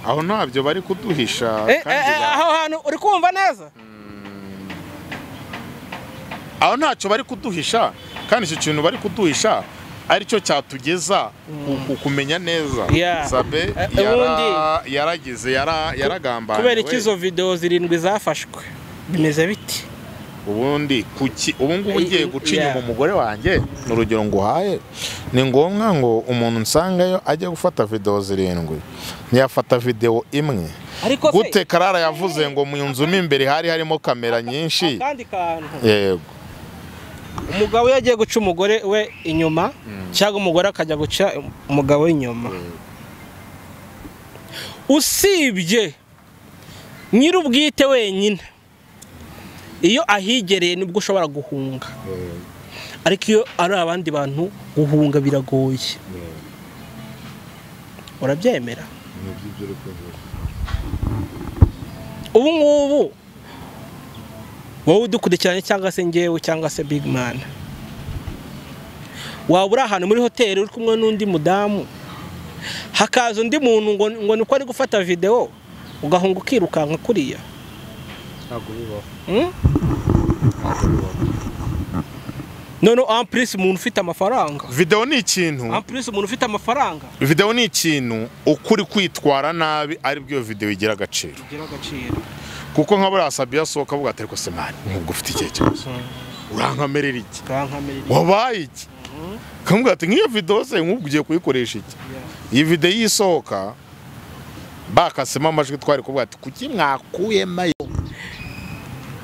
aho ntabyo bari kuduhisha Eh, eh, kandi eh, ba- aho hantu uri kumva neza aho ntacyo bari kuduhisha kandi icyo kintu bari kuduhisha aricyo cyatugeza ku- ku- kumenya neza Yeah. sabe Eh, yara- ubundi- yaragize yara- yaragambaniwe kubera iki izo videwo zirindwi zafashwe bimeze biti ubundi kuki ubu ngubu Eh, ngiye eh, guca inyuma yeah. umugore wanjye ni urugero nguhaye ni ngombwa ngo umuntu nsangayo ajye gufata videwo zirindwi ntiyafata videwo imwe ariko gute karara yavuze ngo mu nzu mo imbere hari harimo kamera nyinshi akandi kantu yego umugabo iyo agiye guca umugore we inyuma cyangwa umugore akajya guca umugabo we inyuma usibye nyir'ubwite wenyine iyo ahigereye nibwo ushobora guhunga ariko iyo ari abandi bantu guhunga biragoye urabyemera ubu ngubu wowe udukurikiranye cyangwa se ngewe cyangwa se big man waba uri ahantu muri hoteli uri kumwe n'undi mudamu hakaza undi muntu ngo ngo ni uko ari gufata videwo ugahunga ukirukanka kuriya Hmm? noneho ampurisi umuntu ufite amafaranga videwo ni ikintu ampurisi umuntu ufite amafaranga videwo ni ikintu ukuri kwitwara nabi aribwo iyo videwo igira agaciro bigira agaciro kuko nka buriya sabiya asohoka avuga ati ariko semani ntabwo ufite icyo kibazo urankamerera iki kankamera wabaye iki kamubwira ati nk'iyo videwo se nk'ubu ugiye kuyikoresha iki iyi videwo iyo isohoka bakasemo amajwi twari kuvuga ati kuki mwakuyemo ayo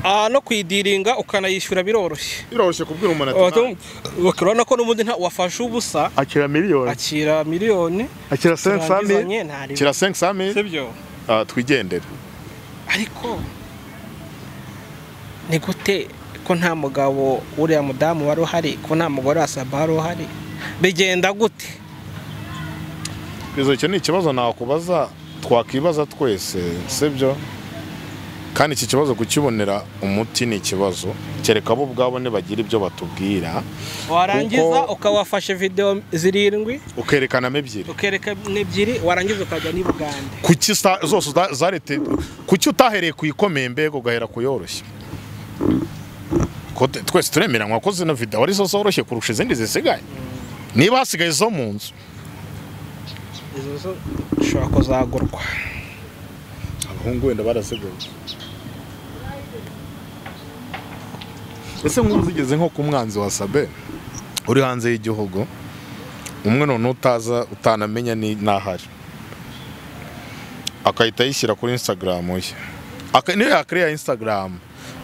aha no kuyidiringa ukanayishyura biroroshye biroroshye kubwira umuntu ati "Nta- urabona ko n'ubundi nta- wafashe ubusa akira miliyoni akira miliyoni akira senke sami turangizanye ntarebe akira senke sami sibyo Ah, twigendere ariko ni gute ko nta mugabo uriya mudamu wari uhari ko nta mugore wa saba wari uhari bigenda gute izo icyo ni ikibazo nakubaza twakwibaza twese sibyo kandi iki kibazo kukibonera umuti ni ikibazo kereka bo ubwabo nibagira ibyo batubwira warangiza Kuko- ukabafasha video zirindwi ukerekanamo ebyiri ukereka n'ebyiri warangiza ukajya n'i bugande kuki sa- zose uza- zarete kuki utahereye ku ikomeye mbega ugahera ku yoroshye Ko te- twese turemeranywa ko zino videwo ari zo zoroshye kurusha izindi zisigaye niba hasigaye izo mu nzu izo zo ushobora kuzagurwa abahungu wenda baraseguye ese nk'ubu zigeze nko ku mwanzi wa sabe uri hanze y'igihugu umwe none utaza utanamenya ni n'ahari akahita yishyira kuri instagram ye Aka- niyo yakiriya instagram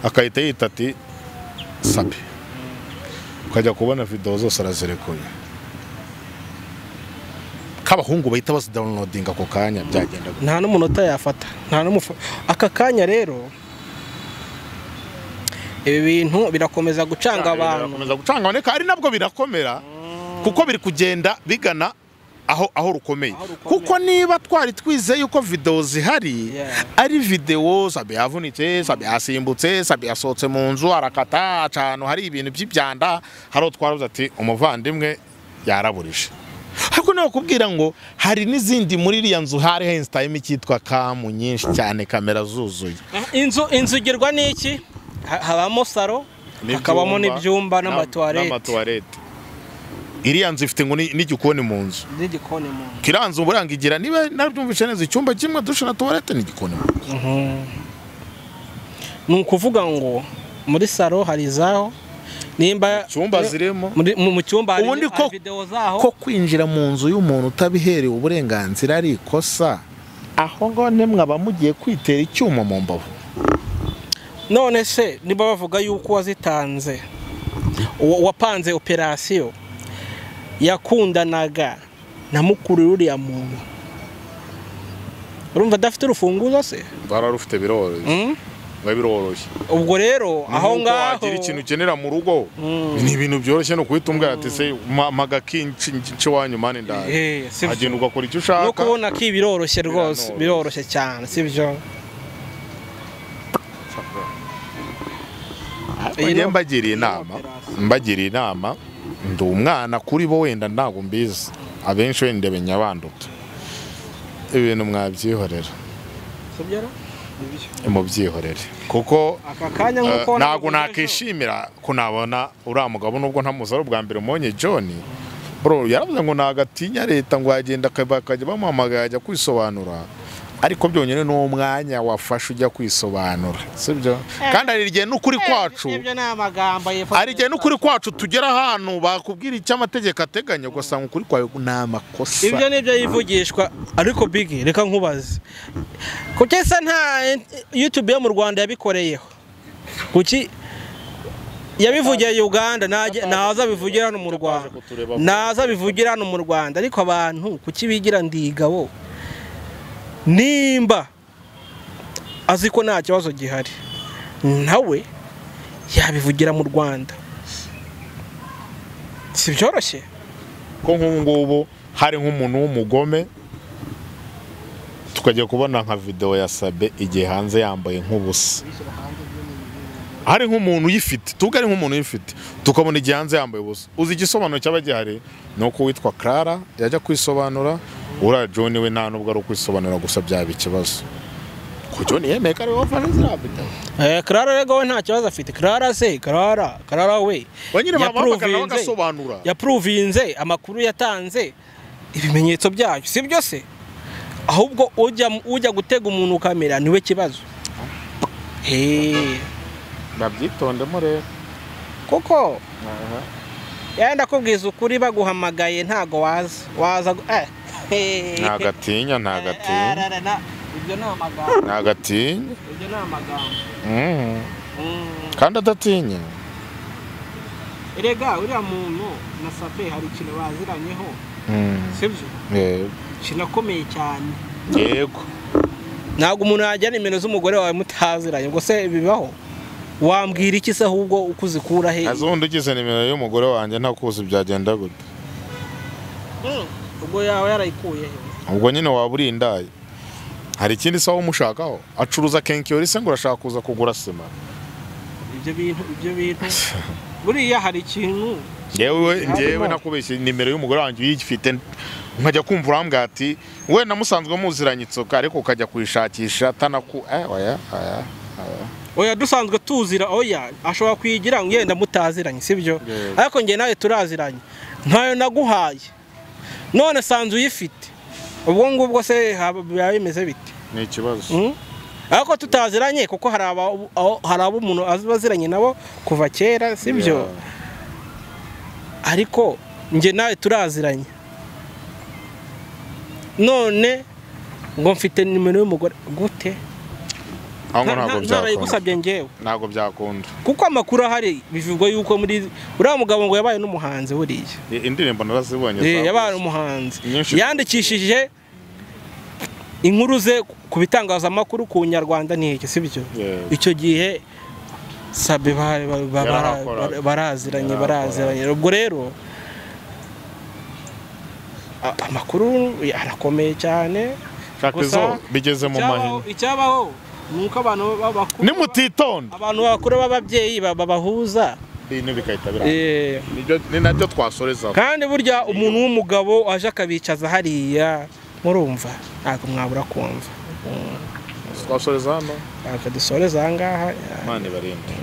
akahita yita ati sabe ukajya kubona videwo zose arazirekura k'abahungu bahita bazidawunodinga ako kanya byagenda gute? nta n'umunota yafata nta n'umufa aka kanya rero ibi bintu birakomeza gucanga abantu birakomeza gucanga abane ari nabwo birakomera kuko biri kugenda bigana aho aho rukomeye Aho rukomeye. kuko niba twari twizeye yuko videwo zihari Yeah. ari videwo sabe yavunitse sabe yasimbutse sabe yasohotse mu nzu arakata aca ahantu hari ibintu by'ibyanda hari uwo twarabuze ati umuvandimwe yaraburije ariko niba kubwira ngo hari n'izindi muri iriya nzu hari hensitayime cyitwa kamu nyinshi cyane kamera zuzuye Ah, inzu inzu igirwa n'iki Ha- habamo saro hakabamo n'ibyumba n'amatuwarete n'amatuwarete iriya nzu ifite ngo ni- n'igikoni mu nzu n'igikoni mu nzu iriya nzu buranga igira niba nabyumvise neza icyumba kimwe dushe na tuwarete n'igikoni mu nzu ni ukuvuga ngo muri saro hari izaho nimba icyumba zirimo muri- mu mu cyumba hari Ubundi ko- hari videwo zaho ko kwinjira mu nzu y'umuntu utabiherewe uburenganzira ari ikosa aho ngo nimwe aba mugiye kwitera icyuma mu mbavu none se niba bavuga yuko wazitanze uwo- wapanze operasiyo yakundanaga na mukuru uriya muntu urumva adafite urufunguzo se bararufite biroroshye Mm? biba biroroshye ubwo rero aho ngaho wagira ikintu ukenera mu rugo ni ibintu byoroshye ni ukuhita umbwira ati se maga kinci wanyu mani ndaje Eh, si agenda ugakora icyo no ushaka kubona ki biroroshye rwose Biranoroshye. biroroshye cyane sibyo Iyi njye no- mbagiriye inama mbagiriye inama ndi umwana kuri bo wenda ntabwo mbizi abenshi wenda ndebenya banduta ibintu mwabyihorera sibyo ra? Nibyo. mubyihorere kuko aka kanya eh, nk'uko ntabwo nabivuze ejo. nakishimira ko nabona uriya mugabo nubwo ntamuzi ari ubwa mbere mbonye john bro yaravuze ngo nagatinya leta ngo yagenda akaba- akajya bamuhamagara yajya kwisobanura ariko byonyine ni umwanya wafashe ujya kwisobanura sibyo kandi hari igihe n'ukuri kwacu Ibyo ni amagambo yifashisha. hari igihe n'ukuri kwacu tugera ahantu bakubwira icyo amategeko ateganya ugasanga ukuri kwawe ni amakosa ibyo ni ibyo yivugishwa ariko bigi reka nkubaze kuki se nta yutube yo mu rwanda yabikoreyeho kuki yabivugiye uganda najya- naza bivugira hano mu rwanda naza bivugira hano mu rwanda ariko abantu kuki bigira ndigabo nimba azi ko nta kibazo gihari nawe yabivugira mu rwanda si byoroshye ko nk'ubu ngubu hari nk'umuntu w'umugome tukajya kubona nka videwo ya sabe igihe hanze yambaye nk'ubusa hari nk'umuntu uyifite tuvuge ari nk'umuntu uyifite tukabona igihe hanze yambaye ubusa uzi igisobanuro cyaba gihari ni uko uwitwa Clara yajya kwisobanura uriya John we nta nubwo ari ukwisobanura gusa byaba ikibazo kuko niyemeye ko ari wowe ufana zirambita Eh, Clara rego we nta kibazo afite Clara se Clara Clara we we nyine bamuhamagara nawe yapuruvinze- agasobanura yapuruvinze amakuru yatanze ibimenyetso byayo si byo se ahubwo ujya ujya gutega umuntu ukamera niwe kibazo Eh, babyitondemo rero kuko yenda kubwiza ukuri baguhamagaye ntago waza waza gu- eh. ntagatinya Eh, ntagatinya eh, eh, na- ibyo ni amagambo ntagatinya ibyo ni amagambo Mm. Mm. kandi adatinya erega uriya muntu na sape hari ikintu baziranyeho Mm. sibyo Yego. ikintu akomeye cyane yego ntabwo umuntu yajya nimero z'umugore wawe mutaziranye ngo se bibaho wambwira iki se ahubwo uko uzikura he azi ubundi ugize nimero y'umugore wanjye nta kuzi byagenda gute Mm. ubwo yawe yarayikuye he ubwo nyine waba uri indayi hari ikindi sawa umushakaho acuruza kenkiyori se ngo urashaka kuza kugura sima ibyo bintu ibyo bintu buriya hari ikintu ngewe ngewe Harimo. nakubeshye nimero y'umugore wanjye uyifite nkajya kumva urambwira ati we namusanzwe muziranye inzoka ariko ukajya kuyishakisha atanaku eh, oya oya oya dusanzwe tuzira oya ashobora kuyigira ngo yenda mutaziranye sibyo Yego. ariko njye nawe turaziranye ntayo naguhaye none sanzu uyifite ubwo ngubwo se haba- biba bimeze bite ni ikibazo Mm. ariko tutaziranye kuko hari aba- aho- hari abo umuntu azi baziranye nabo kuva kera sibyo Yeah. ariko njye nawe turaziranye none ngo mfite nimero y'umugore gute aho ngo Nta- ntabwo nta- byakunda ntarayigusabye njyewe ntabwo byakunda kuko amakuru ahari bivugwa yuko muri uriya mugabo ngo yabaye n'umuhanzi buriya I- indirimbo narazibonye Eh, yabaye zakuze. umuhanzi Nyinshi. yandikishije inkuru ze ku bitangazamakuru ku nyarwanda n'iki sibyo Yego. icyo gihe sabe ba- ba- ba- Yarahakoraga. bara- baraziranye Yarahakoraga. baraziranye ubwo rero a- amakuru arakomeye cyane shaka gusa izo bigeze mu icyabaho- mahina icyabaho ni uko abantu ba- bakuru nimutitonda abantu bakuru b'ababyeyi ba- babahuza ibintu bigahita birangira Eh, Nibyo- ni nabyo twasoreza kandi burya umuntu w'umugabo aje akabicaza hariya murumva ntabwo mwabura kumva twasoreza hano ntabwo dusoreza aha ngaha imana ibarinde